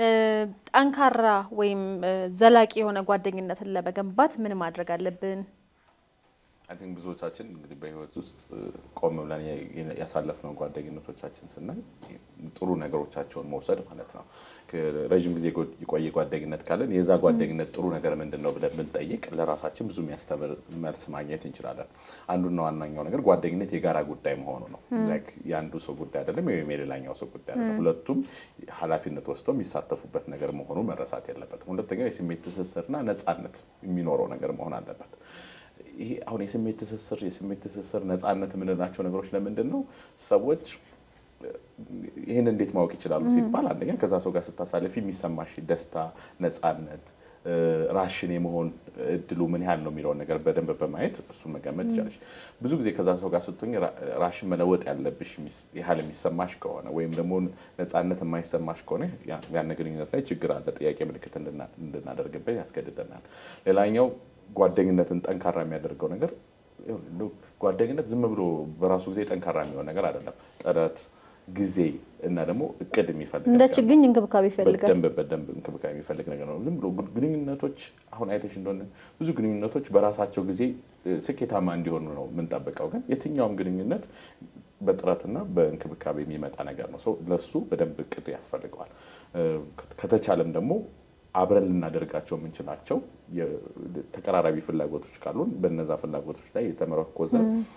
ጠንካራ ወይም ዘላቂ የሆነ ጓደኝነትን ለመገንባት ምን ማድረግ አለብን? አይ ቲንክ ብዙዎቻችን እንግዲህ በህይወት ውስጥ ቆም ብለን ያሳለፍነው ጓደኝነቶቻችን ስናይ ጥሩ ነገሮቻቸውን መውሰድ ማለት ነው። ረዥም ጊዜ የቆየ ጓደኝነት ካለን የዛ ጓደኝነት ጥሩ ነገር ምንድን ነው ብለን ብንጠይቅ ለራሳችን ብዙ የሚያስተምር መልስ ማግኘት እንችላለን። አንዱና ዋናኛው ነገር ጓደኝነት የጋራ ጉዳይ መሆኑ ነው። የአንዱ ሰው ጉዳይ አይደለም ወይም የሌላኛው ሰው ጉዳይ አይደለም። ሁለቱም ኃላፊነት ወስደው የሚሳተፉበት ነገር መሆኑ መረሳት የለበትም። ሁለተኛው የስሜት ትስስርና ነፃነት የሚኖረው ነገር መሆን አለበት። ይሄ አሁን የስሜት ትስስር የስሜት ትስስር ነፃነት የምንላቸው ነገሮች ለምንድን ነው ሰዎች ይህን እንዴት ማወቅ ይችላሉ ሲባል አንደኛ ከዛ ሰው ጋር ስታሳልፊ የሚሰማሽ ደስታ፣ ነፃነት፣ ራሽን የመሆን እድሉ ምን ያህል ነው የሚለውን ነገር በደንብ በማየት እሱን መገመት ይቻላል። ብዙ ጊዜ ከዛ ሰው ጋር ስትሆኝ ራሽን መለወጥ ያለብሽ ያህል የሚሰማሽ ከሆነ ወይም ደግሞ ነፃነት የማይሰማሽ ከሆነ ያን ግንኙነት ላይ ችግር አለ፣ ጥያቄ ምልክት እንድናደርግበት ያስገድደናል። ሌላኛው ጓደኝነትን ጠንካራ የሚያደርገው ነገር ጓደኝነት ዝም ብሎ በራሱ ጊዜ ጠንካራ የሚሆን ነገር አይደለም። ጥረት፣ ጊዜ እና ደግሞ እቅድ የሚፈልግ እንደ ችግኝ እንክብካቤ ይፈልጋል። በደንብ በደንብ እንክብካቤ የሚፈልግ ነገር ነው። ዝም ብሎ ግንኙነቶች አሁን አይተሽ እንደሆነ ብዙ ግንኙነቶች በራሳቸው ጊዜ ስኬታማ እንዲሆኑ ነው የምንጠብቀው። ግን የትኛውም ግንኙነት በጥረትና በእንክብካቤ የሚመጣ ነገር ነው። ሰው ለሱ በደንብ እቅድ ያስፈልገዋል። ከተቻለም ደግሞ አብረን ልናደርጋቸው የምንችላቸው ተቀራራቢ ፍላጎቶች ካሉን በነዛ ፍላጎቶች ላይ የተመረኮዘ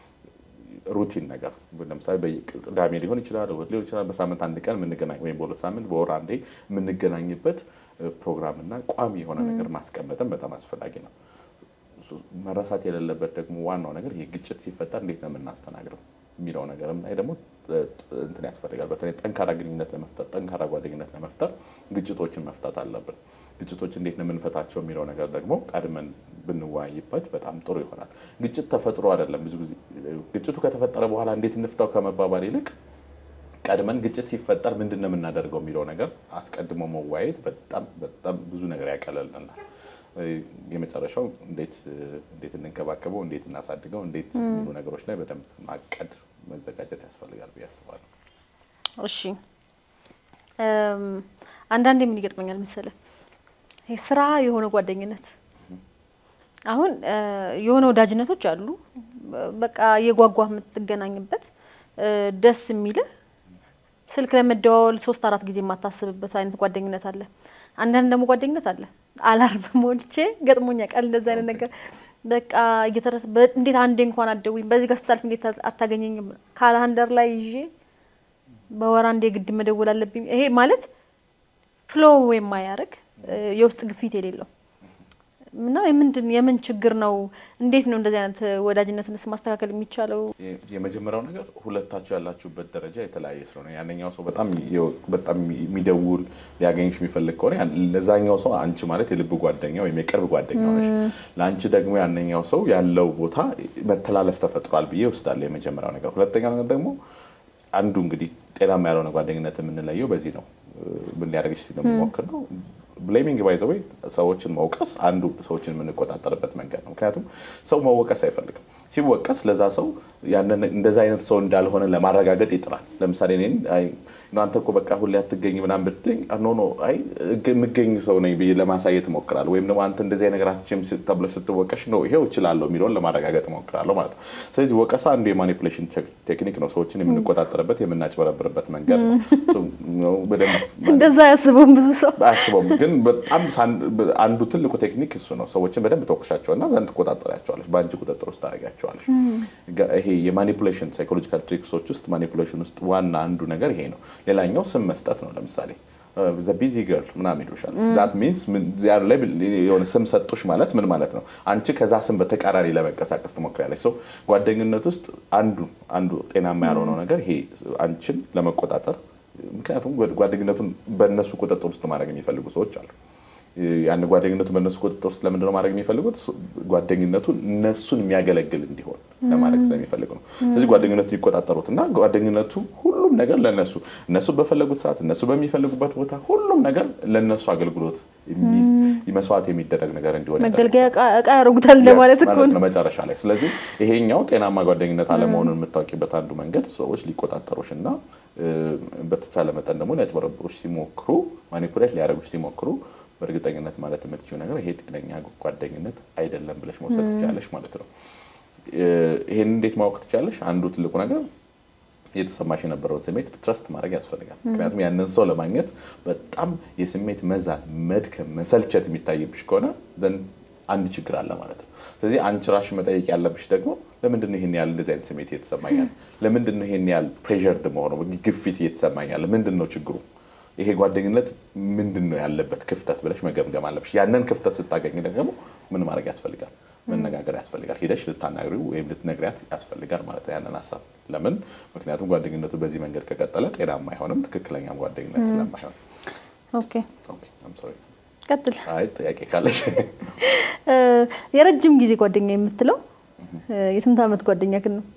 ሩቲን ነገር ለምሳሌ ቅዳሜ ሊሆን ይችላል፣ እሑድ ሊሆን ይችላል። በሳምንት አንድ ቀን የምንገናኝ ወይም በሁለት ሳምንት በወር አንዴ የምንገናኝበት ፕሮግራምና ቋሚ የሆነ ነገር ማስቀመጥን በጣም አስፈላጊ ነው። መረሳት የሌለበት ደግሞ ዋናው ነገር ይሄ ግጭት ሲፈጠር እንዴት ነው የምናስተናግደው የሚለው ነገርም ላይ ደግሞ እንትን ያስፈልጋል። በተለይ ጠንካራ ግንኙነት ለመፍጠር ጠንካራ ጓደኝነት ለመፍጠር ግጭቶችን መፍታት አለብን። ግጭቶች እንዴት ነው የምንፈታቸው የሚለው ነገር ደግሞ ቀድመን ብንወያይበት በጣም ጥሩ ይሆናል። ግጭት ተፈጥሮ አይደለም። ብዙ ጊዜ ግጭቱ ከተፈጠረ በኋላ እንዴት እንፍታው ከመባባል ይልቅ ቀድመን ግጭት ሲፈጠር ምንድን ነው የምናደርገው የሚለው ነገር አስቀድሞ መወያየት በጣም በጣም ብዙ ነገር ያቀለልናል። የመጨረሻው እንዴት እንዴት እንንከባከበው፣ እንዴት እናሳድገው፣ እንዴት የሚሉ ነገሮች ላይ በደንብ ማቀድ መዘጋጀት ያስፈልጋል ብዬ አስባለሁ። እሺ አንዳንዴ ምን ይገጥመኛል መሰለህ ስራ የሆነ ጓደኝነት አሁን የሆነ ወዳጅነቶች አሉ። በቃ የጓጓ የምትገናኝበት ደስ የሚልህ ስልክ ለመደዋወል ሶስት አራት ጊዜ የማታስብበት አይነት ጓደኝነት አለ። አንዳንድ ደግሞ ጓደኝነት አለ አላርም ሞልቼ ገጥሞኛ ቃል እንደዚ አይነት ነገር በቃ እየተረስ እንዴት አንዴ እንኳን አትደውይም፣ በዚህ ጋር ስታልፍ እንዴት አታገኘኝም፣ ካላንደር ላይ ይዤ በወር አንዴ ግድ መደወል አለብኝ። ይሄ ማለት ፍሎ የማያደርግ የውስጥ ግፊት የሌለው እና የምንድን የምን ችግር ነው? እንዴት ነው እንደዚህ አይነት ወዳጅነትንስ ማስተካከል የሚቻለው? የመጀመሪያው ነገር ሁለታችሁ ያላችሁበት ደረጃ የተለያየ ስለሆነ ያነኛው ሰው በጣም በጣም የሚደውል ሊያገኝሽ የሚፈልግ ከሆነ ለዛኛው ሰው አንቺ ማለት የልብ ጓደኛ ወይም የቅርብ ጓደኛ ነሽ። ለአንቺ ደግሞ ያነኛው ሰው ያለው ቦታ መተላለፍ ተፈጥሯል ብዬ ወስዳለሁ። የመጀመሪያው ነገር። ሁለተኛው ነገር ደግሞ አንዱ እንግዲህ ጤናማ ያልሆነ ጓደኝነት የምንለየው በዚህ ነው። ምን ሊያደርግሽ ስለሚሞክር ነው ብሌሚንግ ባይ ዘ ወይ ሰዎችን መውቀስ አንዱ ሰዎችን የምንቆጣጠርበት መንገድ ነው። ምክንያቱም ሰው መወቀስ አይፈልግም። ሲወቀስ ለዛ ሰው ያንን እንደዛ አይነት ሰው እንዳልሆነ ለማረጋገጥ ይጥራል። ለምሳሌ እኔን አንተ እኮ በቃ ሁሌ አትገኝ ምናምን ብትለኝ ኖ ኖ አይ የምገኝ ሰው ነኝ ብዬ ለማሳየት እሞክራለሁ። ወይም ደግሞ አንተ እንደዚህ ነገር አትችም ተብለሽ ስትወቀሽ ነው ይሄው እችላለሁ የሚለውን ለማረጋገጥ እሞክራለሁ ማለት ነው። ስለዚህ ወቀሳ አንዱ የማኒፑሌሽን ቴክኒክ ነው። ሰዎችን የምንቆጣጠርበት የምናጭበረብርበት መንገድ ነው። እንደዛ አያስበውም ብዙ ሰው አያስበውም። ግን በጣም አንዱ ትልቁ ቴክኒክ እሱ ነው። ሰዎችን በደንብ ተወቅሻቸውና ዘንድ ትቆጣጠሪያቸዋለች፣ በአንቺ ቁጥጥር ውስጥ ታደርጊያቸዋለች። ይሄ የማኒፑሌሽን ሳይኮሎጂካል ትሪክሶች ውስጥ ማኒፑሌሽን ውስጥ ዋና አንዱ ነገር ይሄ ነው። ሌላኛው ስም መስጠት ነው። ለምሳሌ ዘ ቢዚ ገርል ምናምን ይሉሻል። ዛት ሚንስ የሆነ ስም ሰጡሽ ማለት ምን ማለት ነው? አንቺ ከዛ ስም በተቃራኒ ለመንቀሳቀስ ትሞክሪያለች። ሰው ጓደኝነት ውስጥ አንዱ አንዱ ጤናማ ያልሆነው ነገር ይሄ አንቺን ለመቆጣጠር ምክንያቱም ጓደኝነቱን በእነሱ ቁጥጥር ውስጥ ማድረግ የሚፈልጉ ሰዎች አሉ። ያን ጓደኝነቱ በእነሱ ቁጥጥር ውስጥ ለምንድነው ማድረግ የሚፈልጉት? ጓደኝነቱ እነሱን የሚያገለግል እንዲሆን ለማድረግ ስለሚፈልጉ ነው። ስለዚህ ጓደኝነቱን ይቆጣጠሩት እና ጓደኝነቱ ሁሉም ነገር ለነሱ እነሱ በፈለጉት ሰዓት እነሱ በሚፈልጉበት ቦታ ሁሉም ነገር ለነሱ አገልግሎት መስዋዕት የሚደረግ ነገር እንዲሆን መገልገያ እቃ ያደርጉታል እንደማለት እኮ ነው መጨረሻ ላይ። ስለዚህ ይሄኛው ጤናማ ጓደኝነት አለመሆኑን የምታውቂበት አንዱ መንገድ ሰዎች ሊቆጣጠሩሽ እና በተቻለ መጠን ደግሞ ሊያጭበረብሩሽ ሲሞክሩ ማኒፑሌት ሊያደርጉሽ ሲሞክሩ በእርግጠኝነት ማለት የምትችው ነገር ይሄ ጤነኛ ጓደኝነት አይደለም ብለሽ መውሰድ ትችላለሽ ማለት ነው። ይሄን እንዴት ማወቅ ትችላለሽ? አንዱ ትልቁ ነገር የተሰማሽ የነበረውን ስሜት ትረስት ማድረግ ያስፈልጋል። ምክንያቱም ያንን ሰው ለማግኘት በጣም የስሜት መዛን፣ መድከም፣ መሰልቸት የሚታይብሽ ከሆነ ዘንድ አንድ ችግር አለ ማለት ነው። ስለዚህ አንቺ ራስሽ መጠየቅ ያለብሽ ደግሞ ለምንድን ነው ይሄን ያህል እንደዚህ አይነት ስሜት እየተሰማኛል? ለምንድን ነው ይሄን ያህል ፕሬዠርድ መሆነው ግፊት እየተሰማኛል? ምንድን ነው ችግሩ? ይሄ ጓደኝነት ምንድን ነው ያለበት ክፍተት ብለሽ መገምገም አለብሽ። ያንን ክፍተት ስታገኝ ደግሞ ምን ማድረግ ያስፈልጋል? መነጋገር ያስፈልጋል። ሂደሽ ልታናግሪው ወይም ልትነግሪያት ያስፈልጋል ማለት ነው ያንን ሀሳብ። ለምን? ምክንያቱም ጓደኝነቱ በዚህ መንገድ ከቀጠለ ጤናማ አይሆንም፣ ትክክለኛም ጓደኝነት ስለማይሆን። ኦኬ ቀጥል። አይ ጥያቄ ካለሽ የረጅም ጊዜ ጓደኛ የምትለው የስንት ዓመት ጓደኛ ግን ነው?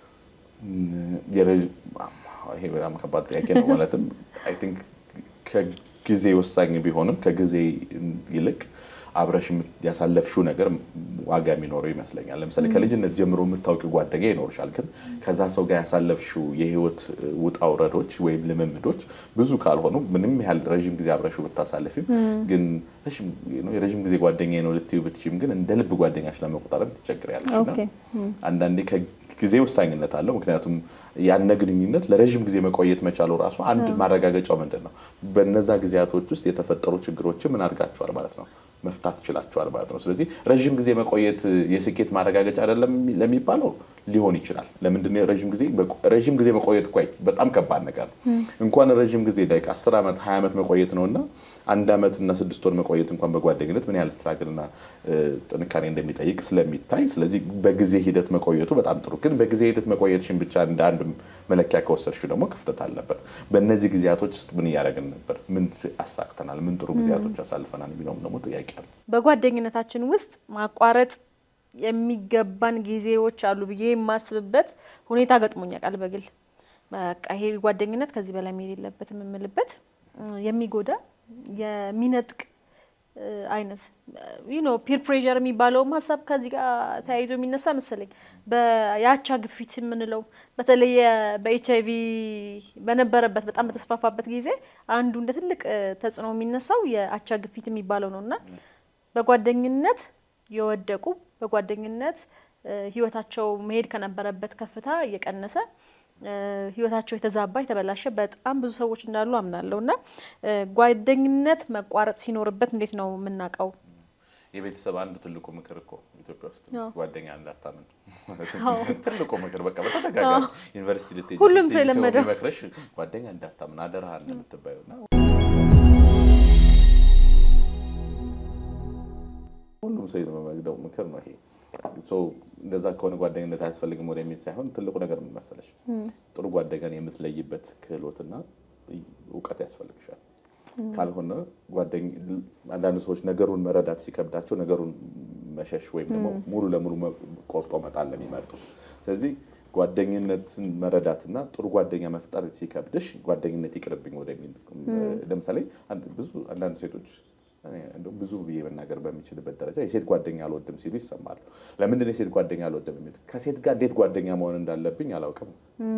ይሄ በጣም ከባድ ጥያቄ ነው። ማለትም አይ ቲንክ ከጊዜ ወሳኝ ቢሆንም ከጊዜ ይልቅ አብረሽ ያሳለፍሽው ነገር ዋጋ የሚኖረው ይመስለኛል። ለምሳሌ ከልጅነት ጀምሮ የምታውቂው ጓደኛ ይኖርሻል። ግን ከዛ ሰው ጋር ያሳለፍሽው የህይወት ውጣ ውረዶች ወይም ልምምዶች ብዙ ካልሆኑ ምንም ያህል ረዥም ጊዜ አብረሽው ብታሳልፊም ግን የረዥም ጊዜ ጓደኛ ነው ልትዩ ብትችም ግን እንደ ልብ ጓደኛሽ ለመቆጣጠር ትቸግሪያለሽ። አንዳንዴ ጊዜ ወሳኝነት አለው። ምክንያቱም ያነ ግንኙነት ለረዥም ጊዜ መቆየት መቻሉ ራሱ አንድ ማረጋገጫው ምንድን ነው? በነዛ ጊዜያቶች ውስጥ የተፈጠሩ ችግሮችን ምን አድርጋችኋል ማለት ነው መፍታት ችላችኋል ማለት ነው። ስለዚህ ረዥም ጊዜ መቆየት የስኬት ማረጋገጫ አይደለም ለሚባለው ሊሆን ይችላል። ለምንድነው ረዥም ጊዜ ረዥም ጊዜ መቆየት እኮ በጣም ከባድ ነገር ነው። እንኳን ረዥም ጊዜ ላይ አስር ዓመት ሀያ ዓመት መቆየት ነው እና አንድ ዓመት እና ስድስት ወር መቆየት እንኳን በጓደኝነት ምን ያህል ስትራግል እና ጥንካሬ እንደሚጠይቅ ስለሚታይ፣ ስለዚህ በጊዜ ሂደት መቆየቱ በጣም ጥሩ። ግን በጊዜ ሂደት መቆየትሽን ብቻ እንደ አንድ መለኪያ ከወሰድሽው ደግሞ ክፍተት አለበት። በእነዚህ ጊዜያቶች ውስጥ ምን እያደረግን ነበር? ምን አሳክተናል? ምን ጥሩ ጊዜያቶች አሳልፈናል? የሚለውም ደግሞ ጥያቄ አለ። በጓደኝነታችን ውስጥ ማቋረጥ የሚገባን ጊዜዎች አሉ ብዬ የማስብበት ሁኔታ ገጥሞኝ ያውቃል። በግል በቃ ይሄ ጓደኝነት ከዚህ በላይ መሄድ የለበትም የምልበት የሚጎዳ የሚነጥቅ አይነት ኖ ፒር ፕሬዠር የሚባለውም ሀሳብ ከዚህ ጋር ተያይዞ የሚነሳ መሰለኝ። የአቻ ግፊት የምንለው በተለይ በኤች አይቪ በነበረበት በጣም በተስፋፋበት ጊዜ አንዱ እንደ ትልቅ ተጽዕኖ የሚነሳው የአቻ ግፊት የሚባለው ነው እና በጓደኝነት የወደቁ በጓደኝነት ህይወታቸው መሄድ ከነበረበት ከፍታ እየቀነሰ ህይወታቸው የተዛባ የተበላሸ በጣም ብዙ ሰዎች እንዳሉ አምናለሁ እና ጓደኝነት መቋረጥ ሲኖርበት እንዴት ነው የምናውቀው? የቤተሰብ አንዱ ትልቁ ምክር እኮ ኢትዮጵያ ውስጥ ጓደኛ እንዳታምን ትልቁ ምክር በቃ በተደጋጋሚ ዩኒቨርሲቲ ልትሄጂ ሁሉም ሰው የለመደው የሚመክረሽ ጓደኛ እንዳታምን አደራህን ነው የምትባየው እና ሁሉም ሰው የምመግደው ምክር ነው ይሄ። እንደዛ ከሆነ ጓደኝነት አያስፈልግም ወደሚል ሳይሆን ትልቁ ነገር ምን መሰለሽ፣ ጥሩ ጓደኛን የምትለይበት ክህሎትና እውቀት ያስፈልግሻል። ካልሆነ አንዳንድ ሰዎች ነገሩን መረዳት ሲከብዳቸው ነገሩን መሸሽ ወይም ደግሞ ሙሉ ለሙሉ ቆርጦ መጣል ለሚመርጡት። ስለዚህ ጓደኝነትን መረዳትና ጥሩ ጓደኛ መፍጠር ሲከብድሽ ጓደኝነት ይቅርብኝ ወደሚል ለምሳሌ ብዙ አንዳንድ ሴቶች ብዙ ብዬ መናገር በሚችልበት ደረጃ የሴት ጓደኛ አልወድም ሲሉ ይሰማሉ። ለምንድን የሴት ጓደኛ አልወድም የሚሉት? ከሴት ጋር እንዴት ጓደኛ መሆን እንዳለብኝ አላውቅም፣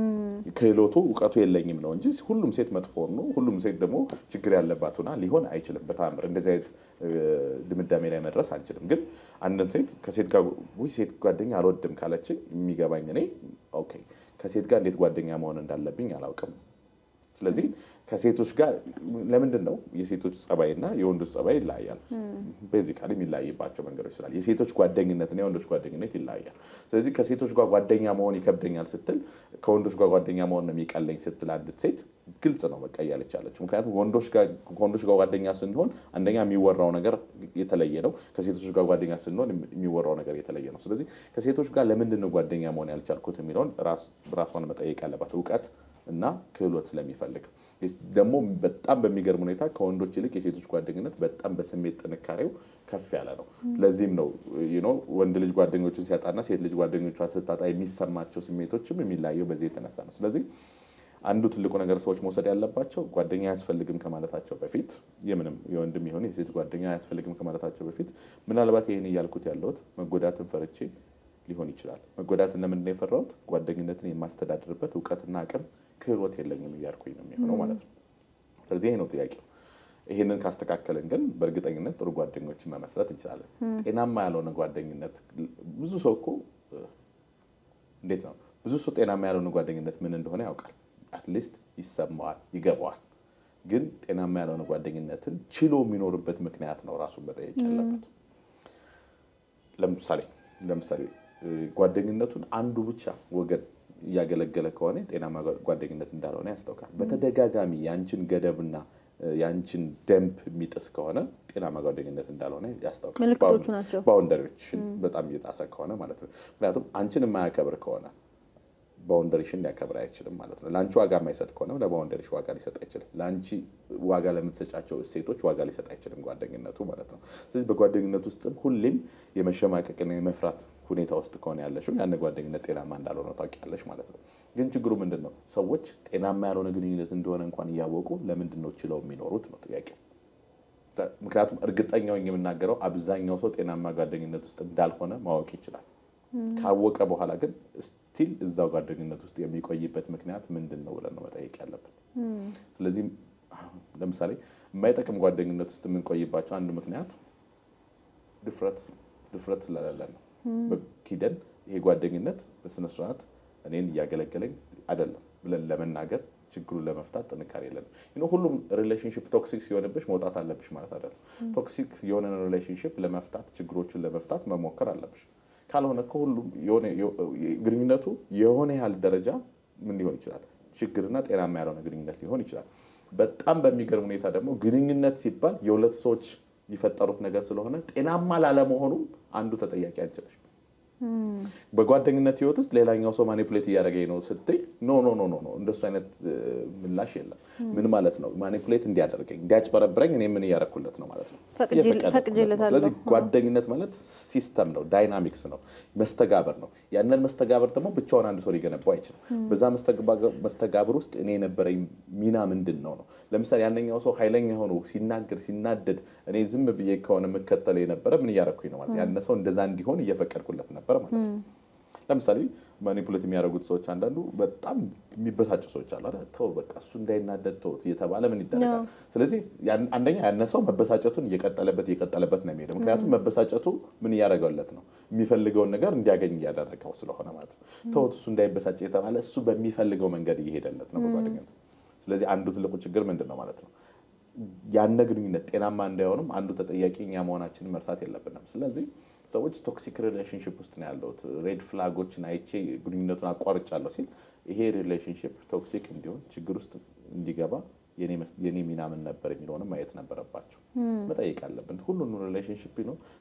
ክህሎቱ እውቀቱ የለኝም ነው እንጂ ሁሉም ሴት መጥፎ ነው፣ ሁሉም ሴት ደግሞ ችግር ያለባት ሆና ሊሆን አይችልም። በተአምር እንደዚህ አይነት ድምዳሜ ላይ መድረስ አንችልም። ግን አንድን ሴት ከሴት ጋር ውይ ሴት ጓደኛ አልወድም ካለች የሚገባኝ እኔ ኦኬ ከሴት ጋር እንዴት ጓደኛ መሆን እንዳለብኝ አላውቅም። ስለዚህ ከሴቶች ጋር ለምንድን ነው የሴቶች ጸባይና የወንዶች ጸባይ ይለያያል? ቤዚካሊ የሚለያይባቸው መንገዶች ስላል የሴቶች ጓደኝነትና የወንዶች ጓደኝነት ይለያያል። ስለዚህ ከሴቶች ጋር ጓደኛ መሆን ይከብደኛል ስትል ከወንዶች ጋር ጓደኛ መሆን ነው የሚቀለኝ ስትል አንዲት ሴት ግልጽ ነው በቃ እያለች ያለችው። ምክንያቱም ከወንዶች ጋር ጓደኛ ስንሆን አንደኛ የሚወራው ነገር የተለየ ነው። ከሴቶች ጋር ጓደኛ ስንሆን የሚወራው ነገር የተለየ ነው። ስለዚህ ከሴቶች ጋር ለምንድን ነው ጓደኛ መሆን ያልቻልኩት የሚለውን ራሷን መጠየቅ ያለባት እውቀት እና ክህሎት ስለሚፈልግ ደግሞ በጣም በሚገርም ሁኔታ ከወንዶች ይልቅ የሴቶች ጓደኝነት በጣም በስሜት ጥንካሬው ከፍ ያለ ነው። ለዚህም ነው ወንድ ልጅ ጓደኞቹን ሲያጣና ሴት ልጅ ጓደኞቿን ስታጣ የሚሰማቸው ስሜቶችም የሚለያየው በዚህ የተነሳ ነው። ስለዚህ አንዱ ትልቁ ነገር ሰዎች መውሰድ ያለባቸው ጓደኛ አያስፈልግም ከማለታቸው በፊት የምንም የወንድም ይሁን የሴት ጓደኛ አያስፈልግም ከማለታቸው በፊት ምናልባት ይህን እያልኩት ያለሁት መጎዳትን ፈርቼ ሊሆን ይችላል። መጎዳትን ለምንድን ነው የፈራሁት? ጓደኝነትን የማስተዳድርበት እውቀትና አቅም ክህሎት የለኝም እያልኩኝ ነው የሚሆነው ማለት ነው። ስለዚህ ይሄ ነው ጥያቄው። ይህንን ካስተካከልን ግን በእርግጠኝነት ጥሩ ጓደኞችን መመስረት እንችላለን። ጤናማ ያልሆነ ጓደኝነት ብዙ ሰው እኮ እንዴት ነው ብዙ ሰው ጤናማ ያልሆነ ጓደኝነት ምን እንደሆነ ያውቃል። አትሊስት ይሰማዋል፣ ይገባዋል። ግን ጤናማ ያልሆነ ጓደኝነትን ችሎ የሚኖርበት ምክንያት ነው ራሱን መጠየቅ ያለበት። ለምሳሌ ለምሳሌ ጓደኝነቱን አንዱ ብቻ ወገን እያገለገለ ከሆነ ጤናማ ጓደኝነት እንዳልሆነ ያስታውቃል። በተደጋጋሚ የአንችን ገደብና የአንችን ደንብ የሚጥስ ከሆነ ጤናማ ጓደኝነት እንዳልሆነ ያስታውቃል። ምልክቶቹ ናቸው። ባውንደሪዎችን በጣም እየጣሰ ከሆነ ማለት ነው። ምክንያቱም አንችን የማያከብር ከሆነ ባውንደሪሽን ሊያከብር አይችልም ማለት ነው። ለአንቺ ዋጋ የማይሰጥ ከሆነ ለባውንደሪሽ ዋጋ ሊሰጥ አይችልም። ለአንቺ ዋጋ ለምትሰጫቸው እሴቶች ዋጋ ሊሰጥ አይችልም ጓደኝነቱ ማለት ነው። ስለዚህ በጓደኝነት ውስጥም ሁሌም የመሸማቀቅና የመፍራት ሁኔታ ውስጥ ከሆነ ያለሽው ያን ጓደኝነት ጤናማ እንዳልሆነ ታውቂያለሽ ማለት ነው። ግን ችግሩ ምንድን ነው? ሰዎች ጤናማ ያልሆነ ግንኙነት እንደሆነ እንኳን እያወቁ ለምንድን ነው ችለው የሚኖሩት ነው ጥያቄው። ምክንያቱም እርግጠኛው የምናገረው አብዛኛው ሰው ጤናማ ጓደኝነት ውስጥ እንዳልሆነ ማወቅ ይችላል። ካወቀ በኋላ ግን ስቲል እዛው ጓደኝነት ውስጥ የሚቆይበት ምክንያት ምንድን ነው ብለን ነው መጠየቅ ያለብን። ስለዚህ ለምሳሌ የማይጠቅም ጓደኝነት ውስጥ የምንቆይባቸው አንዱ ምክንያት ድፍረት ድፍረት ስለሌለ ነው። ኪደን ይሄ ጓደኝነት በስነስርዓት እኔን እያገለገለኝ አይደለም ብለን ለመናገር ችግሩን ለመፍታት ጥንካሬ የለንም። ሁሉም ሪሌሽንሽፕ ቶክሲክ ሲሆንብሽ መውጣት አለብሽ ማለት አይደለም። ቶክሲክ የሆነ ሪሌሽንሽፕ ለመፍታት ችግሮችን ለመፍታት መሞከር አለብሽ። ካልሆነ ከሁሉም ግንኙነቱ የሆነ ያህል ደረጃ ምን ሊሆን ይችላል ችግርና ጤናማ ያልሆነ ግንኙነት ሊሆን ይችላል። በጣም በሚገርም ሁኔታ ደግሞ ግንኙነት ሲባል የሁለት ሰዎች የፈጠሩት ነገር ስለሆነ ጤናማ ላለመሆኑም አንዱ ተጠያቂ አንችለሽ። በጓደኝነት ህይወት ውስጥ ሌላኛው ሰው ማኒፑሌት እያደረገኝ ነው ስትይ ኖ ኖ ኖ ኖ እንደሱ አይነት ምላሽ የለም። ምን ማለት ነው? ማኒፑሌት እንዲያደርገኝ እንዲያጭበረብረኝ እኔ ምን እያደረኩለት ነው ማለት ነው? ፈቅጄለታለሁ። ስለዚህ ጓደኝነት ማለት ሲስተም ነው፣ ዳይናሚክስ ነው፣ መስተጋበር ነው። ያንን መስተጋበር ደግሞ ብቻውን አንድ ሰው ሊገነባው አይችልም። በዛ መስተጋብር ውስጥ እኔ የነበረኝ ሚና ምንድን ነው ነው? ለምሳሌ ያነኛው ሰው ኃይለኛ ሆኖ ሲናገር ሲናደድ እኔ ዝም ብዬ ከሆነ የምከተለው የነበረ ምን እያደረኩኝ ነው ማለት ያነ ሰው እንደዛ እንዲሆን እየፈቀድኩለት ነበር ማለት ነው። ለምሳሌ ማኒፑሌት የሚያደርጉት ሰዎች አንዳንዱ በጣም የሚበሳጩ ሰዎች አሉ አይደል? ተው በቃ እሱ እንዳይናደድ ተውት እየተባለ ምን ይደረጋል? ስለዚህ አንደኛ ያነሰው መበሳጨቱን እየቀጠለበት እየቀጠለበት ነው የሚሄደው። ምክንያቱም መበሳጨቱ ምን እያደረገለት ነው? የሚፈልገውን ነገር እንዲያገኝ እያደረገው ስለሆነ ማለት ነው። ተውት እሱ እንዳይበሳጭ እየተባለ እሱ በሚፈልገው መንገድ እየሄደለት ነው በጓደኝነት። ስለዚህ አንዱ ትልቁ ችግር ምንድን ነው ማለት ነው ያነ ግንኙነት ጤናማ እንዳይሆንም አንዱ ተጠያቂ እኛ መሆናችንን መርሳት የለብንም። ስለዚህ ሰዎች ቶክሲክ ሪሌሽንሽፕ ውስጥ ነው ያለሁት ሬድ ፍላጎችን አይቼ ግንኙነቱን አቋርጫለሁ ሲል ይሄ ሪሌሽንሽፕ ቶክሲክ እንዲሆን ችግር ውስጥ እንዲገባ የኔ ሚና ምን ነበር የሚለውንም ማየት ነበረባቸው። መጠየቅ አለብን። ሁሉንም ሪሌሽንሽፕ ነው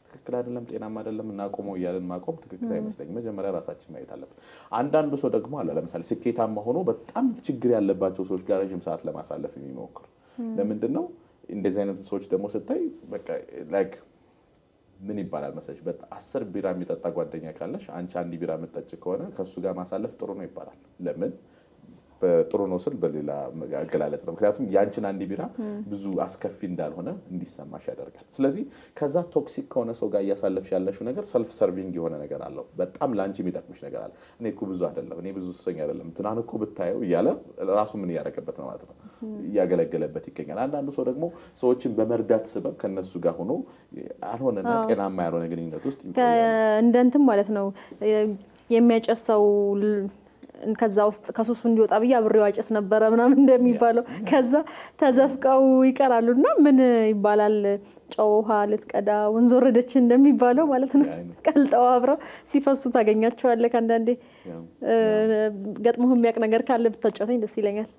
ትክክል አይደለም፣ ጤናማ አይደለም፣ እናቆመው እያለን ማቆም ትክክል አይመስለኝም። መጀመሪያ ራሳችን ማየት አለብን። አንዳንዱ ሰው ደግሞ አለ ለምሳሌ ስኬታማ ሆኖ በጣም ችግር ያለባቸው ሰዎች ጋር ረዥም ሰዓት ለማሳለፍ የሚሞክር ለምንድን ነው? እንደዚህ አይነት ሰዎች ደግሞ ስታይ በቃ ላይክ ምን ይባላል መሰለሽ፣ አስር ቢራ የሚጠጣ ጓደኛ ካለሽ አንቺ አንድ ቢራ የምጠጭ ከሆነ ከእሱ ጋር ማሳለፍ ጥሩ ነው ይባላል። ለምን ጥሩ ነው ስል በሌላ አገላለጽ ነው። ምክንያቱም ያንቺን አንድ ቢራ ብዙ አስከፊ እንዳልሆነ እንዲሰማሽ ያደርጋል። ስለዚህ ከዛ ቶክሲክ ከሆነ ሰው ጋር እያሳለፍሽ ያለሽው ነገር ሰልፍ ሰርቪንግ የሆነ ነገር አለው። በጣም ለአንቺ የሚጠቅምሽ ነገር አለ። እኔ እኮ ብዙ አይደለም፣ እኔ ብዙ ሱሰኛ አይደለም፣ ትናንት እኮ ብታየው እያለ ራሱ ምን እያደረገበት ነው ማለት ነው፣ እያገለገለበት ይገኛል። አንዳንዱ ሰው ደግሞ ሰዎችን በመርዳት ስበብ ከነሱ ጋር ሆኖ አልሆነና ጤናማ ያልሆነ ግንኙነት ውስጥ እንደ እንትን ማለት ነው የሚያጨሰው ከዛ ውስጥ ከሱሱ እንዲወጣ ብዬ አብሬው አጨስ ነበረ ምናምን እንደሚባለው ከዛ ተዘፍቀው ይቀራሉ። እና ምን ይባላል ጨው ውሃ ልትቀዳ ወንዝ ወረደች እንደሚባለው ማለት ነው። ቀልጠው አብረው ሲፈሱ ታገኛቸዋለህ። አንዳንዴ ገጥሞህ የሚያውቅ ነገር ካለ ብታጫውተኝ ደስ ይለኛል።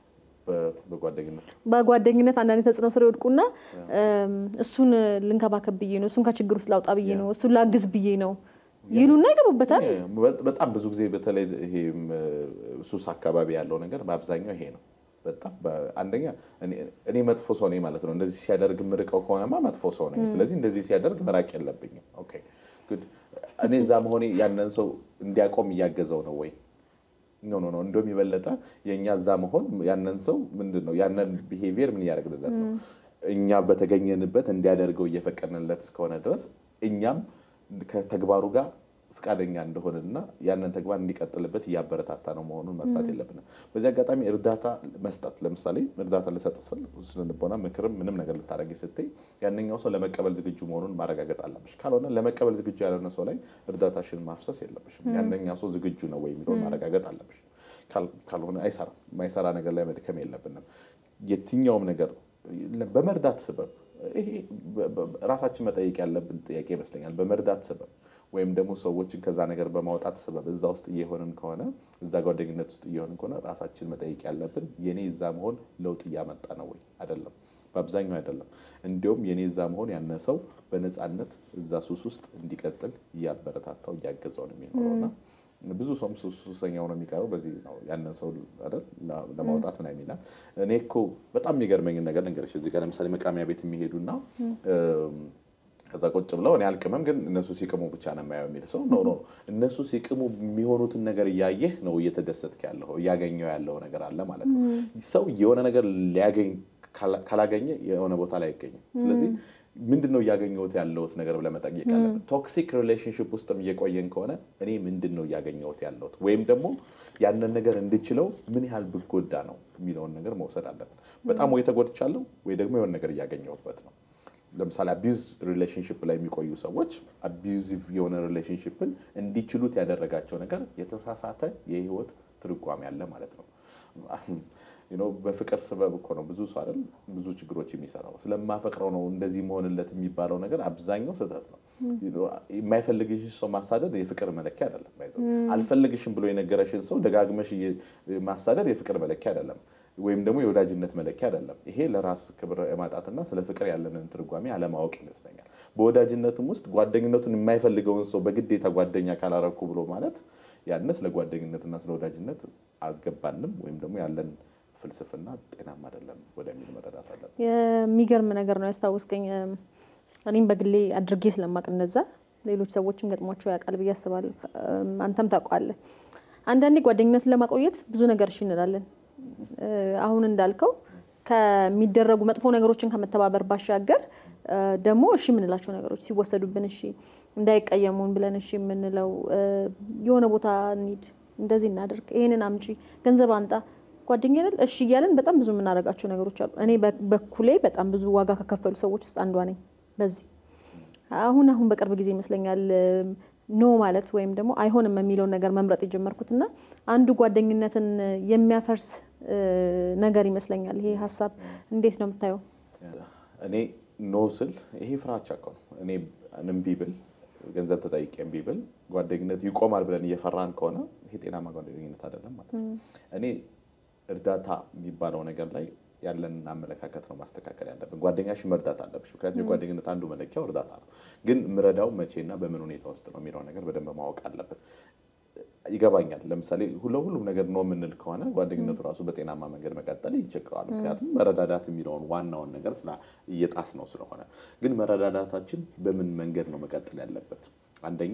በጓደኝነት በጓደኝነት አንዳንዴ ተጽዕኖ ስር ይወድቁና እሱን ልንከባከብ ብዬ ነው፣ እሱን ከችግር ውስጥ ላውጣ ብዬ ነው፣ እሱን ላግዝ ብዬ ነው ይሉና ይገቡበታል። በጣም ብዙ ጊዜ በተለይ ይሄ ሱስ አካባቢ ያለው ነገር በአብዛኛው ይሄ ነው። በጣም አንደኛ እኔ መጥፎ ሰው ነኝ ማለት ነው። እንደዚህ ሲያደርግ ምርቀው ከሆነማ መጥፎ ሰው ነኝ። ስለዚህ እንደዚህ ሲያደርግ መራቅ የለብኝም። ኦኬ ጉድ። እኔ እዛ መሆኔ ያንን ሰው እንዲያቆም እያገዘው ነው ወይ? ኖ ኖ ኖ። እንደውም የበለጠ የእኛ እዛ መሆን ያንን ሰው ምንድን ነው ያንን ቢሄቪየር ምን እያደረግንለት ነው? እኛ በተገኘንበት እንዲያደርገው እየፈቀድንለት እስከሆነ ድረስ እኛም ከተግባሩ ጋር ፈቃደኛ እንደሆነና ያንን ተግባር እንዲቀጥልበት እያበረታታ ነው መሆኑን መርሳት የለብንም። በዚህ አጋጣሚ እርዳታ መስጠት ለምሳሌ እርዳታ ልሰጥ ስል ስነልቦና ምክርም ምንም ነገር ልታደርጊ ስትይ ያንኛው ሰው ለመቀበል ዝግጁ መሆኑን ማረጋገጥ አለብሽ። ካልሆነ ለመቀበል ዝግጁ ያልሆነ ሰው ላይ እርዳታሽን ማፍሰስ የለብሽም። ያንኛው ሰው ዝግጁ ነው ወይ የሚለውን ማረጋገጥ አለብሽ። ካልሆነ አይሰራም። የማይሰራ ነገር ላይ መድከም የለብንም። የትኛውም ነገር በመርዳት ስበብ ይሄ ራሳችን መጠየቅ ያለብን ጥያቄ ይመስለኛል። በመርዳት ስበብ ወይም ደግሞ ሰዎችን ከዛ ነገር በማውጣት ስበብ እዛ ውስጥ እየሆንን ከሆነ እዛ ጓደኝነት ውስጥ እየሆንን ከሆነ ራሳችን መጠየቅ ያለብን የኔ እዛ መሆን ለውጥ እያመጣ ነው ወይ? አይደለም፣ በአብዛኛው አይደለም። እንዲሁም የኔ እዛ መሆን ያነ ሰው በነፃነት እዛ ሱስ ውስጥ እንዲቀጥል እያበረታታው እያገዘው ነው የሚኖረውና ብዙ ሰውም ሱሰኛ ሆኖ የሚቀረው በዚህ ነው። ያንን ሰው አይደል ለማውጣት ምናምን ይላል። እኔ እኮ በጣም የሚገርመኝን ነገር ልንገርሽ። እዚህ ጋር ለምሳሌ መቃሚያ ቤት የሚሄዱና ከዛ ቁጭ ብለው እኔ አልቅምም ግን እነሱ ሲቅሙ ብቻ ነው የማየው የሚል ሰው ኖ ኖ እነሱ ሲቅሙ የሚሆኑትን ነገር እያየህ ነው እየተደሰትክ ያለው እያገኘው ያለው ነገር አለ ማለት ነው። ሰው የሆነ ነገር ሊያገኝ ካላገኘ የሆነ ቦታ ላይ አይገኝም። ስለዚህ ምንድን ነው እያገኘሁት ያለሁት ነገር ብለህ መጠየቅ አለብን። ቶክሲክ ሪሌሽንሽፕ ውስጥም እየቆየን ከሆነ እኔ ምንድን ነው እያገኘሁት ያለሁት ወይም ደግሞ ያንን ነገር እንድችለው ምን ያህል ብጎዳ ነው የሚለውን ነገር መውሰድ አለብን። በጣም ወይ ተጎድቻለሁ ወይ ደግሞ የሆነ ነገር እያገኘሁበት ነው። ለምሳሌ አቢዩዝ ሪሌሽንሽፕ ላይ የሚቆዩ ሰዎች አቢዩዚቭ የሆነ ሪሌሽንሽፕን እንዲችሉት ያደረጋቸው ነገር የተሳሳተ የህይወት ትርጓሜ ያለ ማለት ነው። በፍቅር ስበብ እኮ ነው ብዙ ሰው አይደል ብዙ ችግሮች የሚሰራው። ስለማፈቅረው ነው እንደዚህ መሆንለት የሚባለው ነገር አብዛኛው ስህተት ነው። የማይፈልግሽ ሰው ማሳደድ የፍቅር መለኪያ አይደለም። አልፈልግሽም ብሎ የነገረሽን ሰው ደጋግመሽ ማሳደድ የፍቅር መለኪያ አይደለም፣ ወይም ደግሞ የወዳጅነት መለኪያ አይደለም። ይሄ ለራስ ክብር የማጣትና ስለ ፍቅር ያለንን ትርጓሜ አለማወቅ ይመስለኛል። በወዳጅነትም ውስጥ ጓደኝነቱን የማይፈልገውን ሰው በግዴታ ጓደኛ ካላረኩ ብሎ ማለት ያነ ስለ ጓደኝነትና ስለ ወዳጅነት አልገባንም ወይም ደግሞ ያለን ፍልስፍና ጤናማ አይደለም ወደሚል መረዳት አለን። የሚገርም ነገር ነው ያስታወስከኝ። እኔም በግሌ አድርጌ ስለማቅ እነዛ ሌሎች ሰዎችም ገጥሟቸው ያውቃል ብዬ አስባለሁ። አንተም ታውቀዋለህ። አንዳንዴ ጓደኝነትን ለማቆየት ብዙ ነገር እሺ እንላለን። አሁን እንዳልከው ከሚደረጉ መጥፎ ነገሮችን ከመተባበር ባሻገር ደግሞ እሺ የምንላቸው ነገሮች ሲወሰዱብን እሺ እንዳይቀየሙን ብለን እሺ የምንለው የሆነ ቦታ እንሂድ፣ እንደዚህ እናደርግ፣ ይህንን አምጪ፣ ገንዘብ አንጣ ጓደኛ አይደል እሺ እያለን በጣም ብዙ የምናደርጋቸው ነገሮች አሉ። እኔ በኩሌ በጣም ብዙ ዋጋ ከከፈሉ ሰዎች ውስጥ አንዷ ነኝ። በዚህ አሁን አሁን በቅርብ ጊዜ ይመስለኛል ኖ ማለት ወይም ደግሞ አይሆንም የሚለውን ነገር መምረጥ የጀመርኩት እና አንዱ ጓደኝነትን የሚያፈርስ ነገር ይመስለኛል። ይሄ ሀሳብ እንዴት ነው የምታየው? እኔ ኖ ስል ይሄ ፍራቻ እኮ ነው። እኔ እምቢ ብል ገንዘብ ተጠይቄ እምቢ ብል ጓደኝነት ይቆማል ብለን እየፈራን ከሆነ ይሄ ጤናማ ጓደኝነት አይደለም ማለት ነው። እኔ እርዳታ የሚባለው ነገር ላይ ያለንን አመለካከት ነው ማስተካከል ያለብን። ጓደኛሽ መርዳት አለብሽ። ምክንያቱም የጓደኝነት አንዱ መለኪያው እርዳታ ነው። ግን ምረዳው መቼና በምን ሁኔታ ውስጥ ነው የሚለው ነገር በደንብ ማወቅ አለብን። ይገባኛል። ለምሳሌ ለሁሉም ነገር ነው የምንል ከሆነ ጓደኝነቱ ራሱ በጤናማ መንገድ መቀጠል ይቸግረዋል። ምክንያቱም መረዳዳት የሚለውን ዋናውን ነገር እየጣስ ነው ስለሆነ። ግን መረዳዳታችን በምን መንገድ ነው መቀጠል ያለበት? አንደኛ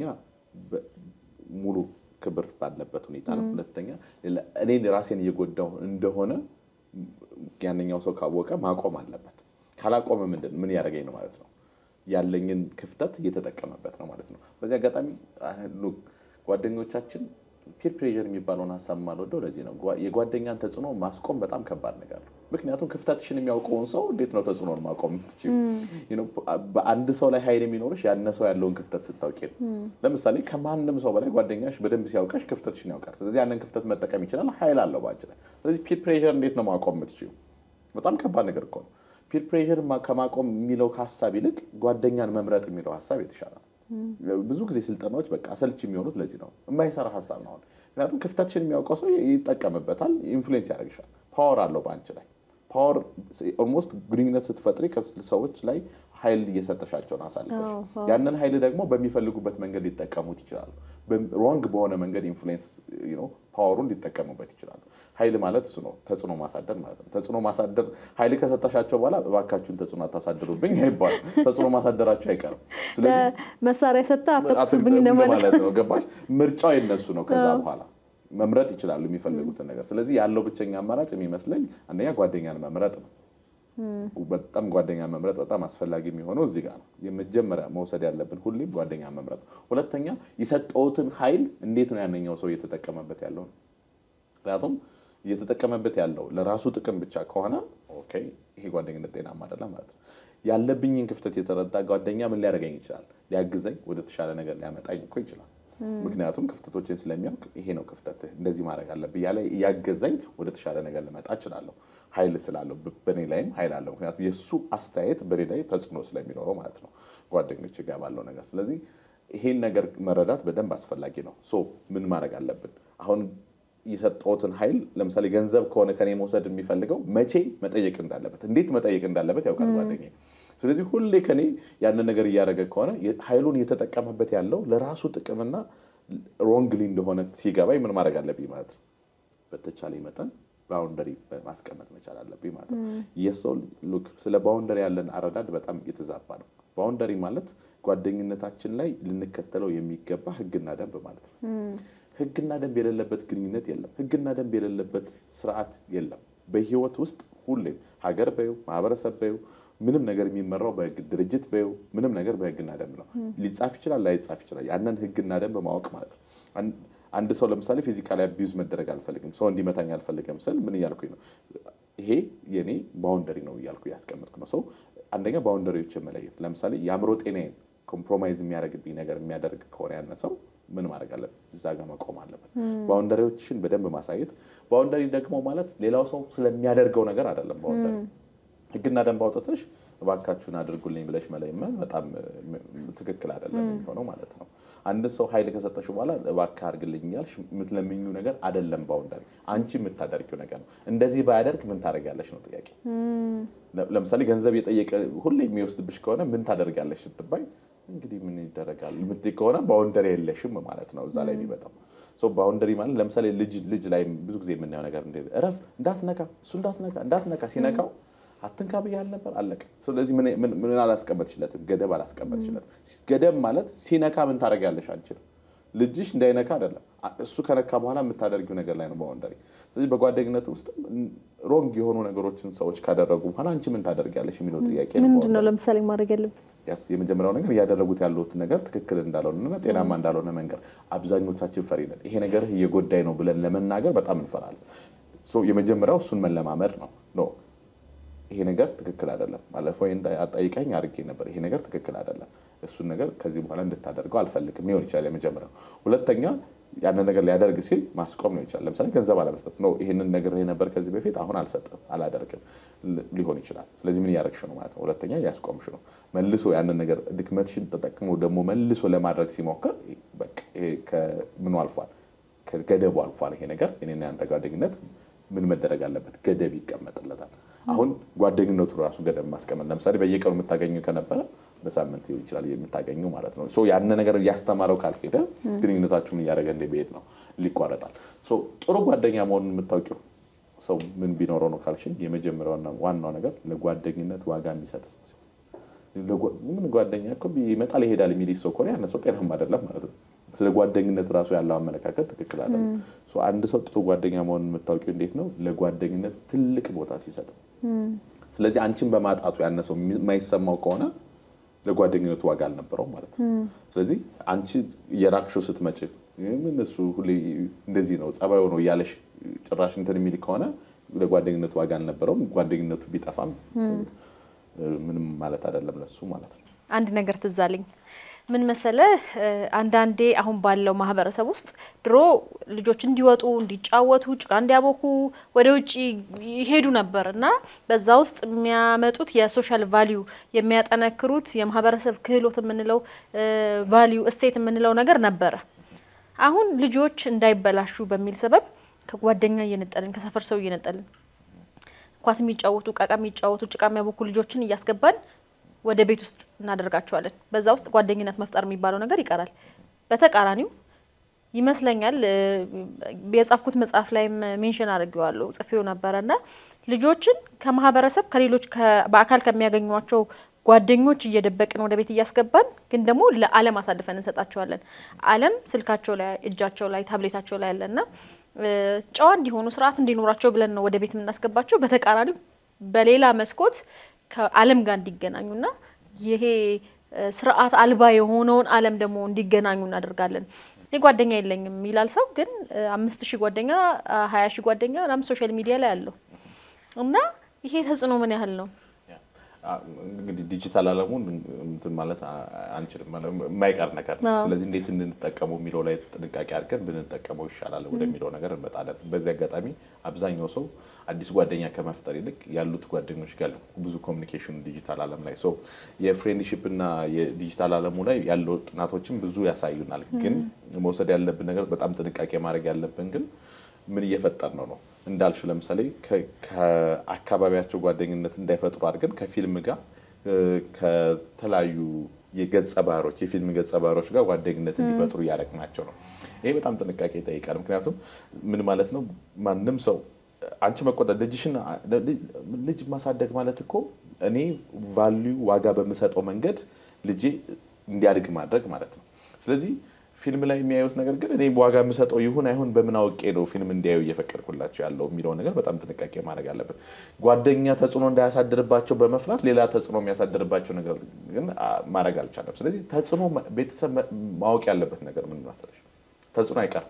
ሙሉ ክብር ባለበት ሁኔታ ነው። ሁለተኛ እኔ ራሴን እየጎዳው እንደሆነ ያንኛው ሰው ካወቀ ማቆም አለበት። ካላቆመ ምንድን ምን ያደረገኝ ነው ማለት ነው? ያለኝን ክፍተት እየተጠቀመበት ነው ማለት ነው። በዚህ አጋጣሚ ጓደኞቻችን ፒር ፕሬዠር የሚባለውን ሀሳብ የማልወደው ለዚህ ነው። የጓደኛን ተጽዕኖ ማስቆም በጣም ከባድ ነገር ነው። ምክንያቱም ክፍተትሽን የሚያውቀውን ሰው እንዴት ነው ተጽዕኖን ማቆም የምትችይው? በአንድ ሰው ላይ ኃይል የሚኖርሽ ያነ ሰው ያለውን ክፍተት ስታውቂ ነው። ለምሳሌ ከማንም ሰው በላይ ጓደኛሽ በደንብ ሲያውቀሽ ክፍተትሽን ያውቃል። ስለዚህ ያንን ክፍተት መጠቀም ይችላል። ኃይል አለው በአንቺ ላይ። ስለዚህ ፒር ፕሬዠር እንዴት ነው ማቆም የምትችይው? በጣም ከባድ ነገር እኮ ነው። ፒር ፕሬዠር ከማቆም የሚለው ሀሳብ ይልቅ ጓደኛን መምረጥ የሚለው ሀሳብ የተሻለ ነው። ብዙ ጊዜ ስልጠናዎች በቃ አሰልች የሚሆኑት ለዚህ ነው። የማይሰራ ሀሳብ ነው። ምክንያቱም ክፍተትሽን የሚያውቀው ሰው ይጠቀምበታል፣ ኢንፍሉዌንስ ያደርግሻል። ፓወር አለው በአንቺ ላይ ፓወር ኦልሞስት ግንኙነት ስትፈጥሪ ሰዎች ላይ ኃይል እየሰጠሻቸውን አሳልፈሽ ያንን ኃይል ደግሞ በሚፈልጉበት መንገድ ሊጠቀሙት ይችላሉ። ሮንግ በሆነ መንገድ ኢንፍሉዌንስ ፓወሩን ሊጠቀሙበት ይችላሉ። ኃይል ማለት እሱ ነው፣ ተጽዕኖ ማሳደር ማለት ነው። ተጽዕኖ ማሳደር ኃይል ከሰጠሻቸው በኋላ እባካችሁን ተጽዕኖ አታሳድሩብኝ አይባልም። ተጽዕኖ ማሳደራቸው አይቀርም። መሳሪያ ሰጠ አትኩሱብኝ ማለት ነው። ገባሽ? ምርጫው የነሱ ነው። ከዛ በኋላ መምረጥ ይችላሉ የሚፈልጉትን ነገር። ስለዚህ ያለው ብቸኛ አማራጭ የሚመስለኝ አንደኛ ጓደኛን መምረጥ ነው። በጣም ጓደኛ መምረጥ በጣም አስፈላጊ የሚሆነው እዚህ ጋር ነው። የመጀመሪያ መውሰድ ያለብን ሁሌም ጓደኛ መምረጥ ነው። ሁለተኛ የሰጠውትን ኃይል እንዴት ነው ያነኛው ሰው እየተጠቀመበት ያለው ነው። ምክንያቱም እየተጠቀመበት ያለው ለራሱ ጥቅም ብቻ ከሆነ ኦኬ፣ ይሄ ጓደኝነት ጤናማ አይደለም ማለት ነው። ያለብኝን ክፍተት የተረዳ ጓደኛ ምን ሊያደርገኝ ይችላል? ሊያግዘኝ፣ ወደ ተሻለ ነገር ሊያመጣኝ እኮ ይችላል። ምክንያቱም ክፍተቶችን ስለሚያውቅ ይሄ ነው ክፍተትህ፣ እንደዚህ ማድረግ አለብህ እያለ እያገዘኝ ወደ ተሻለ ነገር ልመጣ እችላለሁ። ኃይል ስላለው በእኔ ላይም ኃይል አለው። ምክንያቱም የእሱ አስተያየት በእኔ ላይ ተጽዕኖ ስለሚኖረው ማለት ነው ጓደኞች ጋር ባለው ነገር። ስለዚህ ይሄን ነገር መረዳት በደንብ አስፈላጊ ነው። ሶ ምን ማድረግ አለብን አሁን የሰጠሁትን ኃይል ለምሳሌ ገንዘብ ከሆነ ከኔ መውሰድ የሚፈልገው መቼ መጠየቅ እንዳለበት እንዴት መጠየቅ እንዳለበት ያውቃል ጓደኛዬ። ስለዚህ ሁሌ ከኔ ያንን ነገር እያደረገ ከሆነ ኃይሉን እየተጠቀመበት ያለው ለራሱ ጥቅምና ሮንግሊ እንደሆነ ሲገባኝ ምን ማድረግ አለብኝ ማለት ነው። በተቻለ መጠን ባውንደሪ ማስቀመጥ መቻል አለብኝ ማለት ነው። የሰው ሉክ ስለ ባውንደሪ ያለን አረዳድ በጣም የተዛባ ነው። ባውንደሪ ማለት ጓደኝነታችን ላይ ልንከተለው የሚገባ ሕግና ደንብ ማለት ነው። ሕግና ደንብ የሌለበት ግንኙነት የለም። ሕግና ደንብ የሌለበት ስርዓት የለም። በህይወት ውስጥ ሁሌም ሀገር በዩ ማህበረሰብ በዩ ምንም ነገር የሚመራው በህግ ድርጅት በዩ ምንም ነገር በህግና ደንብ ነው። ሊጻፍ ይችላል፣ ላይጻፍ ይችላል። ያንን ህግና ደንብ ማወቅ ማለት ነው። አንድ ሰው ለምሳሌ ፊዚካሊ አቢዩዝ መደረግ አልፈልግም፣ ሰው እንዲመታኝ አልፈልግም ስል ምን እያልኩኝ ነው? ይሄ የኔ ባውንደሪ ነው እያልኩ እያስቀመጥኩ ነው። ሰው አንደኛ ባውንደሪዎችን መለየት። ለምሳሌ የአእምሮ ጤናዬን ኮምፕሮማይዝ የሚያደርግብኝ ነገር የሚያደርግ ከሆነ ያነ ሰው ምን ማድረግ አለበት? እዛ ጋር መቆም አለበት። ባውንደሪዎችን በደንብ ማሳየት። ባውንደሪ ደግሞ ማለት ሌላው ሰው ስለሚያደርገው ነገር አይደለም። ባውንደሪ ህግና ደንብ አውጥተሽ እባካችሁን አድርጉልኝ ብለሽ መለመን በጣም ትክክል አይደለም የሚሆነው ማለት ነው። አንድ ሰው ኃይል ከሰጠሽ በኋላ እባክህ አድርግልኝ እያልሽ የምትለምኙ ነገር አይደለም ባውንደሪ፣ አንቺ የምታደርጊው ነገር ነው። እንደዚህ ባያደርግ ምን ታደርጊያለሽ ነው ጥያቄ። ለምሳሌ ገንዘብ የጠየቀ ሁሌ የሚወስድብሽ ከሆነ ምን ታደርጊያለሽ ስትባይ እንግዲህ ምን ይደረጋል የምትይ ከሆነ ባውንደሪ የለሽም ማለት ነው እዛ ላይ የሚመጣው ባውንደሪ ማለት ለምሳሌ ልጅ ልጅ ላይ ብዙ ጊዜ የምናየው ነገር እንደ እረፍ፣ እንዳትነካ፣ እሱ እንዳትነካ እንዳትነካ ሲነካው አትንካ ብያለሁ ነበር አለቀ። ስለዚህ ምን አላስቀመጥሽለትም? ገደብ አላስቀመጥሽለትም። ገደብ ማለት ሲነካ ምን ታደርጊያለሽ? አንችልም ልጅሽ እንዳይነካ አይደለም፣ እሱ ከነካ በኋላ የምታደርጊው ነገር ላይ ነው ባውንደሪ። ስለዚህ በጓደኝነት ውስጥ ሮንግ የሆኑ ነገሮችን ሰዎች ካደረጉ በኋላ አንቺ ምን ታደርጊያለሽ የሚለው ጥያቄ ምንድን ነው? ለምሳሌ ማድረግ ያለብን የመጀመሪያው ነገር እያደረጉት ያሉት ነገር ትክክል እንዳልሆነና ጤናማ እንዳልሆነ መንገር። አብዛኞቻችን ፈሪ ነን። ይሄ ነገር እየጎዳኝ ነው ብለን ለመናገር በጣም እንፈራለን። የመጀመሪያው እሱን መለማመድ ነው ኖ ይሄ ነገር ትክክል አይደለም። ባለፈው አጠይቀኝ አድርጌ ነበር። ይሄ ነገር ትክክል አይደለም። እሱን ነገር ከዚህ በኋላ እንድታደርገው አልፈልግም ሊሆን ይችላል የመጀመሪያው። ሁለተኛ ያንን ነገር ሊያደርግ ሲል ማስቆም ነው ይችላል። ለምሳሌ ገንዘብ አለመስጠት ነው። ይህንን ነገር ነበር ከዚህ በፊት አሁን አልሰጥም፣ አላደርግም ሊሆን ይችላል። ስለዚህ ምን እያደረግሽ ነው ማለት ነው። ሁለተኛ እያስቆምሽ ነው። መልሶ ያንን ነገር ድክመትሽን ተጠቅሞ ደግሞ መልሶ ለማድረግ ሲሞክር ምኑ አልፏል፣ ከገደቡ አልፏል። ይሄ ነገር እኔና ያንተ ጓደኝነት ምን መደረግ አለበት? ገደብ ይቀመጥለታል። አሁን ጓደኝነቱ ራሱ ገደብ ማስቀመጥ ለምሳሌ በየቀኑ የምታገኙ ከነበረ በሳምንት ሊሆን ይችላል የምታገኙ ማለት ነው። ያን ነገር እያስተማረው ካልሄደ ግንኙነታችሁን እያደረገ እንደሚሄድ ነው ሊቋረጣል። ጥሩ ጓደኛ መሆኑን የምታውቂው ሰው ምን ቢኖረው ነው ካልሽኝ፣ የመጀመሪያውና ዋናው ነገር ለጓደኝነት ዋጋ የሚሰጥ ምን ጓደኛ እኮ ይመጣል ይሄዳል የሚል ሰው ከሆነ ያነ ሰው ጤናማ አይደለም ማለት ነው። ስለ ጓደኝነት ራሱ ያለው አመለካከት ትክክል አይደለም። አንድ ሰው ጥሩ ጓደኛ መሆኑን የምታውቂው እንዴት ነው? ለጓደኝነት ትልቅ ቦታ ሲሰጥ። ስለዚህ አንቺን በማጣቱ ያነ ሰው የማይሰማው ከሆነ ለጓደኝነቱ ዋጋ አልነበረው ማለት ነው። ስለዚህ አንቺ የራክሾ ስትመጭ ምን እሱ ሁሌ እንደዚህ ነው ጸባዩ ነው እያለሽ ጭራሽ እንትን የሚል ከሆነ ለጓደኝነቱ ዋጋ አልነበረውም። ጓደኝነቱ ቢጠፋም ምንም ማለት አይደለም ለሱ ማለት ነው። አንድ ነገር ትዝ አለኝ። ምን መሰለህ፣ አንዳንዴ አሁን ባለው ማህበረሰብ ውስጥ ድሮ ልጆች እንዲወጡ እንዲጫወቱ፣ ጭቃ እንዲያቦኩ ወደ ውጭ ይሄዱ ነበር እና በዛ ውስጥ የሚያመጡት የሶሻል ቫሊዩ የሚያጠነክሩት የማህበረሰብ ክህሎት የምንለው ቫሊዩ እሴት የምንለው ነገር ነበረ። አሁን ልጆች እንዳይበላሹ በሚል ሰበብ ከጓደኛ እየነጠልን ከሰፈር ሰው እየነጠልን ኳስ የሚጫወቱ ቃቃ የሚጫወቱ ጭቃ የሚያቦኩ ልጆችን እያስገባን ወደ ቤት ውስጥ እናደርጋቸዋለን። በዛ ውስጥ ጓደኝነት መፍጠር የሚባለው ነገር ይቀራል። በተቃራኒው ይመስለኛል የጻፍኩት መጽሐፍ ላይም ሜንሽን አድርጌዋለሁ ጽፌው ነበረ እና ልጆችን ከማህበረሰብ ከሌሎች በአካል ከሚያገኟቸው ጓደኞች እየደበቅን ወደ ቤት እያስገባን ግን ደግሞ ለዓለም አሳልፈን እንሰጣቸዋለን። ዓለም ስልካቸው ላይ፣ እጃቸው ላይ፣ ታብሌታቸው ላይ ያለና ጨዋ እንዲሆኑ ስርዓት እንዲኖራቸው ብለን ነው ወደ ቤት የምናስገባቸው። በተቃራኒው በሌላ መስኮት ከዓለም ጋር እንዲገናኙና ይሄ ስርዓት አልባ የሆነውን ዓለም ደግሞ እንዲገናኙ እናደርጋለን። እኔ ጓደኛ የለኝም ይላል ሰው፣ ግን አምስት ሺህ ጓደኛ ሀያ ሺህ ጓደኛ ምናምን ሶሻል ሚዲያ ላይ አለው እና ይሄ ተጽዕኖ ምን ያህል ነው? እንግዲህ ዲጂታል ዓለሙን እንትን ማለት አንችልም፣ የማይቀር ነገር ነው። ስለዚህ እንዴት እንድንጠቀመው የሚለው ላይ ጥንቃቄ አድርገን ብንጠቀመው ይሻላል ወደሚለው ነገር እንመጣለን። በዚህ አጋጣሚ አብዛኛው ሰው አዲስ ጓደኛ ከመፍጠር ይልቅ ያሉት ጓደኞች ጋር ብዙ ኮሚኒኬሽን ዲጂታል ዓለም ላይ ሰው የፍሬንድሺፕ እና የዲጂታል ዓለሙ ላይ ያለው ጥናቶችን ብዙ ያሳዩናል። ግን መውሰድ ያለብን ነገር በጣም ጥንቃቄ ማድረግ ያለብን ግን ምን እየፈጠር ነው ነው እንዳልሽ ለምሳሌ ከአካባቢያቸው ጓደኝነት እንዳይፈጥሩ አድርገን ከፊልም ጋር ከተለያዩ የገጸ ባህሮች የፊልም ገጸ ባህሮች ጋር ጓደኝነት እንዲፈጥሩ እያደረግናቸው ነው። ይሄ በጣም ጥንቃቄ ይጠይቃል። ምክንያቱም ምን ማለት ነው ማንም ሰው አንቺ መቆጠር ልጅሽን ልጅ ማሳደግ ማለት እኮ እኔ ቫሊዩ ዋጋ በምሰጠው መንገድ ልጄ እንዲያድግ ማድረግ ማለት ነው። ስለዚህ ፊልም ላይ የሚያዩት ነገር ግን እኔ ዋጋ የምሰጠው ይሁን አይሁን በምን አውቄ ነው ፊልም እንዲያዩ እየፈቀድኩላቸው ያለው የሚለው ነገር በጣም ጥንቃቄ ማድረግ አለብን። ጓደኛ ተጽዕኖ እንዳያሳድርባቸው በመፍራት ሌላ ተጽዕኖ የሚያሳድርባቸው ነገር ግን ማድረግ አልቻለም። ስለዚህ ተጽዕኖ ቤተሰብ ማወቅ ያለበት ነገር ምን መሰለሽ፣ ተጽዕኖ አይቀርም።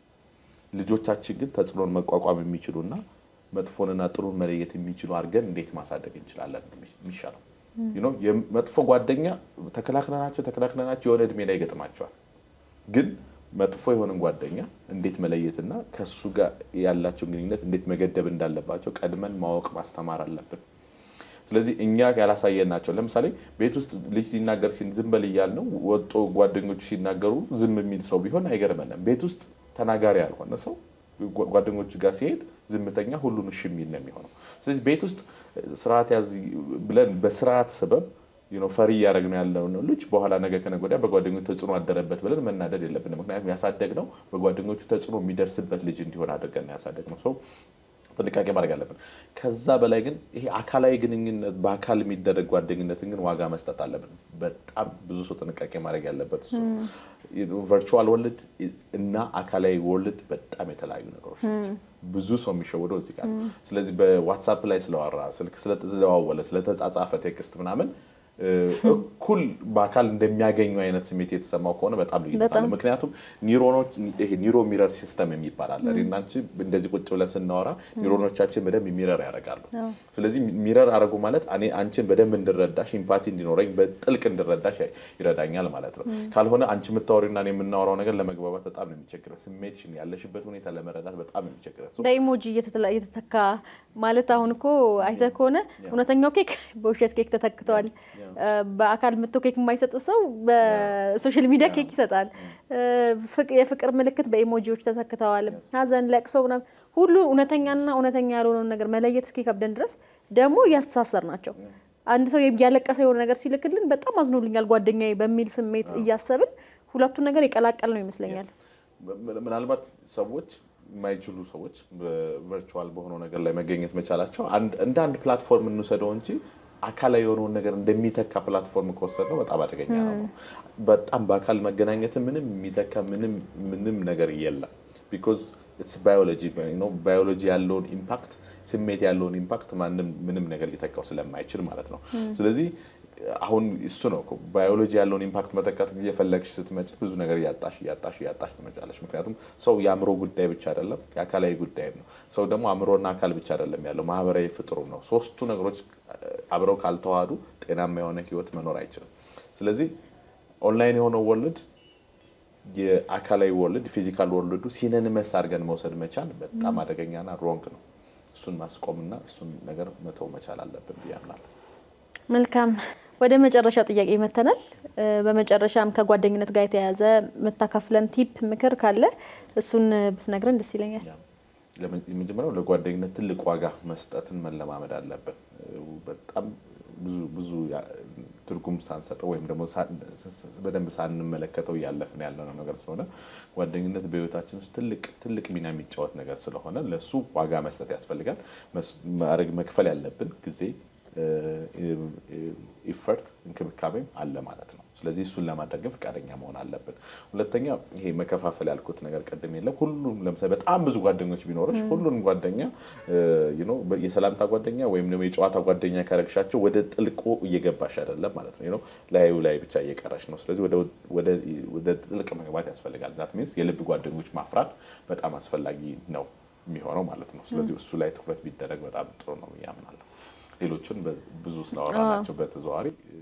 ልጆቻችን ግን ተጽዕኖን መቋቋም የሚችሉና መጥፎንና ጥሩን መለየት የሚችሉ አድርገን እንዴት ማሳደግ እንችላለን የሚሻለው መጥፎ ጓደኛ ተከላክለናቸው ተከላክለናቸው የሆነ እድሜ ላይ ይገጥማቸዋል። ግን መጥፎ የሆነን ጓደኛ እንዴት መለየትና ከሱ ጋር ያላቸውን ግንኙነት እንዴት መገደብ እንዳለባቸው ቀድመን ማወቅ ማስተማር አለብን። ስለዚህ እኛ ያላሳየናቸው ለምሳሌ ቤት ውስጥ ልጅ ሲናገር ዝም በል እያልነው ወጦ ጓደኞቹ ሲናገሩ ዝም የሚል ሰው ቢሆን አይገርመንም። ቤት ውስጥ ተናጋሪ ያልሆነ ሰው ጓደኞቹ ጋር ሲሄድ ዝምተኛ፣ ሁሉን እሺ የሚል ነው የሚሆነው። ስለዚህ ቤት ውስጥ ስርዓት ያዝ ብለን በስርዓት ሰበብ ፈሪ እያደረግን ያለው ልጅ በኋላ ነገ ከነገ ወዲያ በጓደኞቹ ተጽዕኖ አደረበት ብለን መናደድ የለብንም። ምክንያቱም ያሳደግነው በጓደኞቹ ተጽዕኖ የሚደርስበት ልጅ እንዲሆን አድርገን ያሳደግነው ሰው ጥንቃቄ ማድረግ አለብን። ከዛ በላይ ግን ይሄ አካላዊ ግንኙነት በአካል የሚደረግ ጓደኝነትን ግን ዋጋ መስጠት አለብን። በጣም ብዙ ሰው ጥንቃቄ ማድረግ ያለበት እሱ ቨርቹዋል ወርልድ እና አካላዊ ወርልድ በጣም የተለያዩ ነገሮች ናቸው። ብዙ ሰው የሚሸወደው እዚህ ጋር። ስለዚህ በዋትሳፕ ላይ ስለዋራ ስልክ ስለተደዋወለ ስለተጻጻፈ ቴክስት ምናምን እኩል በአካል እንደሚያገኙ አይነት ስሜት የተሰማው ከሆነ በጣም ልዩነት አለ። ምክንያቱም ኒውሮኖች ይሄ ኒውሮ ሚረር ሲስተም የሚባል አለ። እኔና አንቺ እንደዚህ ቁጭ ብለን ስናወራ ኒውሮኖቻችን በደንብ ሚረር ያደርጋሉ። ስለዚህ ሚረር አደረጉ ማለት እኔ አንቺን በደንብ እንድረዳሽ፣ ኢምፓቲ እንዲኖረኝ፣ በጥልቅ እንድረዳሽ ይረዳኛል ማለት ነው። ካልሆነ አንቺ የምታወሪና እኔ የምናወራው ነገር ለመግባባት በጣም ነው የሚቸግረን። ስሜትሽን ያለሽበት ሁኔታ ለመረዳት በጣም ነው የሚቸግረን። በኢሞጂ እየተተካ ማለት አሁን እኮ አይተህ ከሆነ እውነተኛው ኬክ በውሸት ኬክ ተተክተዋል። በአካል መጥቶ ኬክ የማይሰጥ ሰው በሶሻል ሚዲያ ኬክ ይሰጣል። የፍቅር ምልክት በኢሞጂዎች ተተክተዋል። ሐዘን፣ ለቅሶ ምናምን ሁሉ እውነተኛና እውነተኛ ያልሆነውን ነገር መለየት እስኪከብደን ድረስ ደግሞ እያስተሳሰር ናቸው። አንድ ሰው እያለቀሰ የሆነ ነገር ሲልክልን በጣም አዝኖልኛል ጓደኛዬ በሚል ስሜት እያሰብን ሁለቱን ነገር የቀላቀል ነው ይመስለኛል። ምናልባት ሰዎች የማይችሉ ሰዎች ቨርቹዋል በሆነው ነገር ላይ መገኘት መቻላቸው እንደ አንድ ፕላትፎርም እንውሰደው እንጂ አካላዊ የሆነውን ነገር እንደሚተካ ፕላትፎርም ከወሰድ ነው በጣም አደገኛ ነው። በጣም በአካል መገናኘትን ምንም የሚተካ ምንም ምንም ነገር የለም። ቢኮዝ ኢትስ ባዮሎጂ ባዮሎጂ ያለውን ኢምፓክት ስሜት ያለውን ኢምፓክት ማንም ምንም ነገር ሊተካው ስለማይችል ማለት ነው። ስለዚህ አሁን እሱ ነው ባዮሎጂ ያለውን ኢምፓክት መተካት እየፈለግሽ ስትመጪ ብዙ ነገር እያጣሽ እያጣሽ እያጣሽ ትመጫለሽ። ምክንያቱም ሰው የአእምሮ ጉዳይ ብቻ አይደለም፣ የአካላዊ ጉዳይ ነው። ሰው ደግሞ አእምሮና አካል ብቻ አይደለም ያለው ማህበራዊ ፍጥሩ ነው። ሶስቱ ነገሮች አብረው ካልተዋሃዱ ጤናማ የሆነ ህይወት መኖር አይችልም። ስለዚህ ኦንላይን የሆነው ወርልድ የአካላዊ ወርልድ ፊዚካል ወርልዱ ሲነንመስ አድርገን መውሰድ መቻል በጣም አደገኛና ሮንግ ነው። እሱን ማስቆምና እሱን ነገር መተው መቻል አለብን ብዬ አምናለሁ። መልካም ወደ መጨረሻው ጥያቄ መተናል። በመጨረሻም ከጓደኝነት ጋር የተያያዘ የምታካፍለን ቲፕ ምክር ካለ እሱን ብትነግረን ደስ ይለኛል። የመጀመሪያው ለጓደኝነት ትልቅ ዋጋ መስጠትን መለማመድ አለብን። በጣም ብዙ ብዙ ትርጉም ሳንሰጠው ወይም ደግሞ በደንብ ሳንመለከተው እያለፍን ያለነው ነገር ስለሆነ ጓደኝነት በህይወታችን ውስጥ ትልቅ ትልቅ ሚና የሚጫወት ነገር ስለሆነ ለእሱ ዋጋ መስጠት ያስፈልጋል። ማድረግ መክፈል ያለብን ጊዜ ኢፈርት እንክብካቤም አለ ማለት ነው። ስለዚህ እሱን ለማድረግ ግን ፈቃደኛ መሆን አለብን። ሁለተኛ ይሄ መከፋፈል ያልኩት ነገር ቅድም የለም። ሁሉም ለምሳሌ በጣም ብዙ ጓደኞች ቢኖረች ሁሉንም ጓደኛ የሰላምታ ጓደኛ ወይም ደግሞ የጨዋታ ጓደኛ ካረግሻቸው ወደ ጥልቁ እየገባሽ አይደለም ማለት ነው። ላዩ ላይ ብቻ እየቀረሽ ነው። ስለዚህ ወደ ጥልቅ መግባት ያስፈልጋል። ዛት ሚንስ የልብ ጓደኞች ማፍራት በጣም አስፈላጊ ነው የሚሆነው ማለት ነው። ስለዚህ እሱ ላይ ትኩረት ቢደረግ በጣም ጥሩ ነው ብዬ አምናለሁ። ሌሎቹን ብዙ ስላወራናቸው በተዘዋዋሪ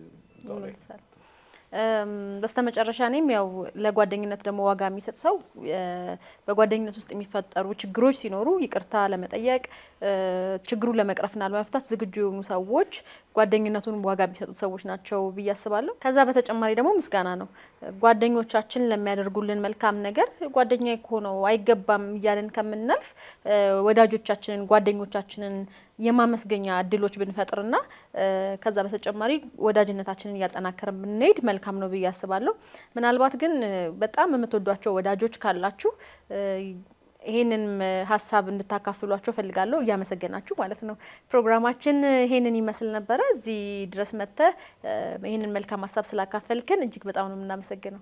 በስተመጨረሻ እኔም ያው ለጓደኝነት ደግሞ ዋጋ የሚሰጥ ሰው በጓደኝነት ውስጥ የሚፈጠሩ ችግሮች ሲኖሩ ይቅርታ ለመጠየቅ ችግሩን ለመቅረፍና ለመፍታት ዝግጁ የሆኑ ሰዎች ጓደኝነቱን ዋጋ የሚሰጡት ሰዎች ናቸው ብዬ አስባለሁ። ከዛ በተጨማሪ ደግሞ ምስጋና ነው። ጓደኞቻችን ለሚያደርጉልን መልካም ነገር ጓደኛ ከሆነው አይገባም እያልን ከምናልፍ ወዳጆቻችንን፣ ጓደኞቻችንን የማመስገኛ እድሎች ብንፈጥርና ከዛ በተጨማሪ ወዳጅነታችንን እያጠናከርን ብንሄድ መልካም ነው ብዬ አስባለሁ። ምናልባት ግን በጣም የምትወዷቸው ወዳጆች ካላችሁ ይሄንን ሀሳብ እንድታካፍሏቸው ፈልጋለሁ። እያመሰገናችሁ ማለት ነው። ፕሮግራማችን ይሄንን ይመስል ነበረ። እዚህ ድረስ መጥተህ ይሄንን መልካም ሀሳብ ስላካፈልክን እጅግ በጣም ነው የምናመሰግነው።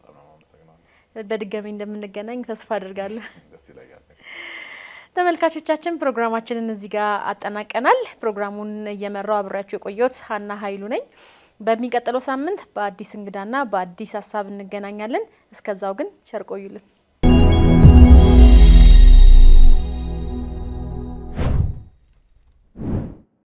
በድጋሚ እንደምንገናኝ ተስፋ አድርጋለሁ። ተመልካቾቻችን ፕሮግራማችንን እዚህ ጋር አጠናቀናል። ፕሮግራሙን እየመራው አብሬያችሁ የቆየሁት ሀና ኃይሉ ነኝ። በሚቀጥለው ሳምንት በአዲስ እንግዳና በአዲስ ሀሳብ እንገናኛለን። እስከዛው ግን ቸር ቆዩልን።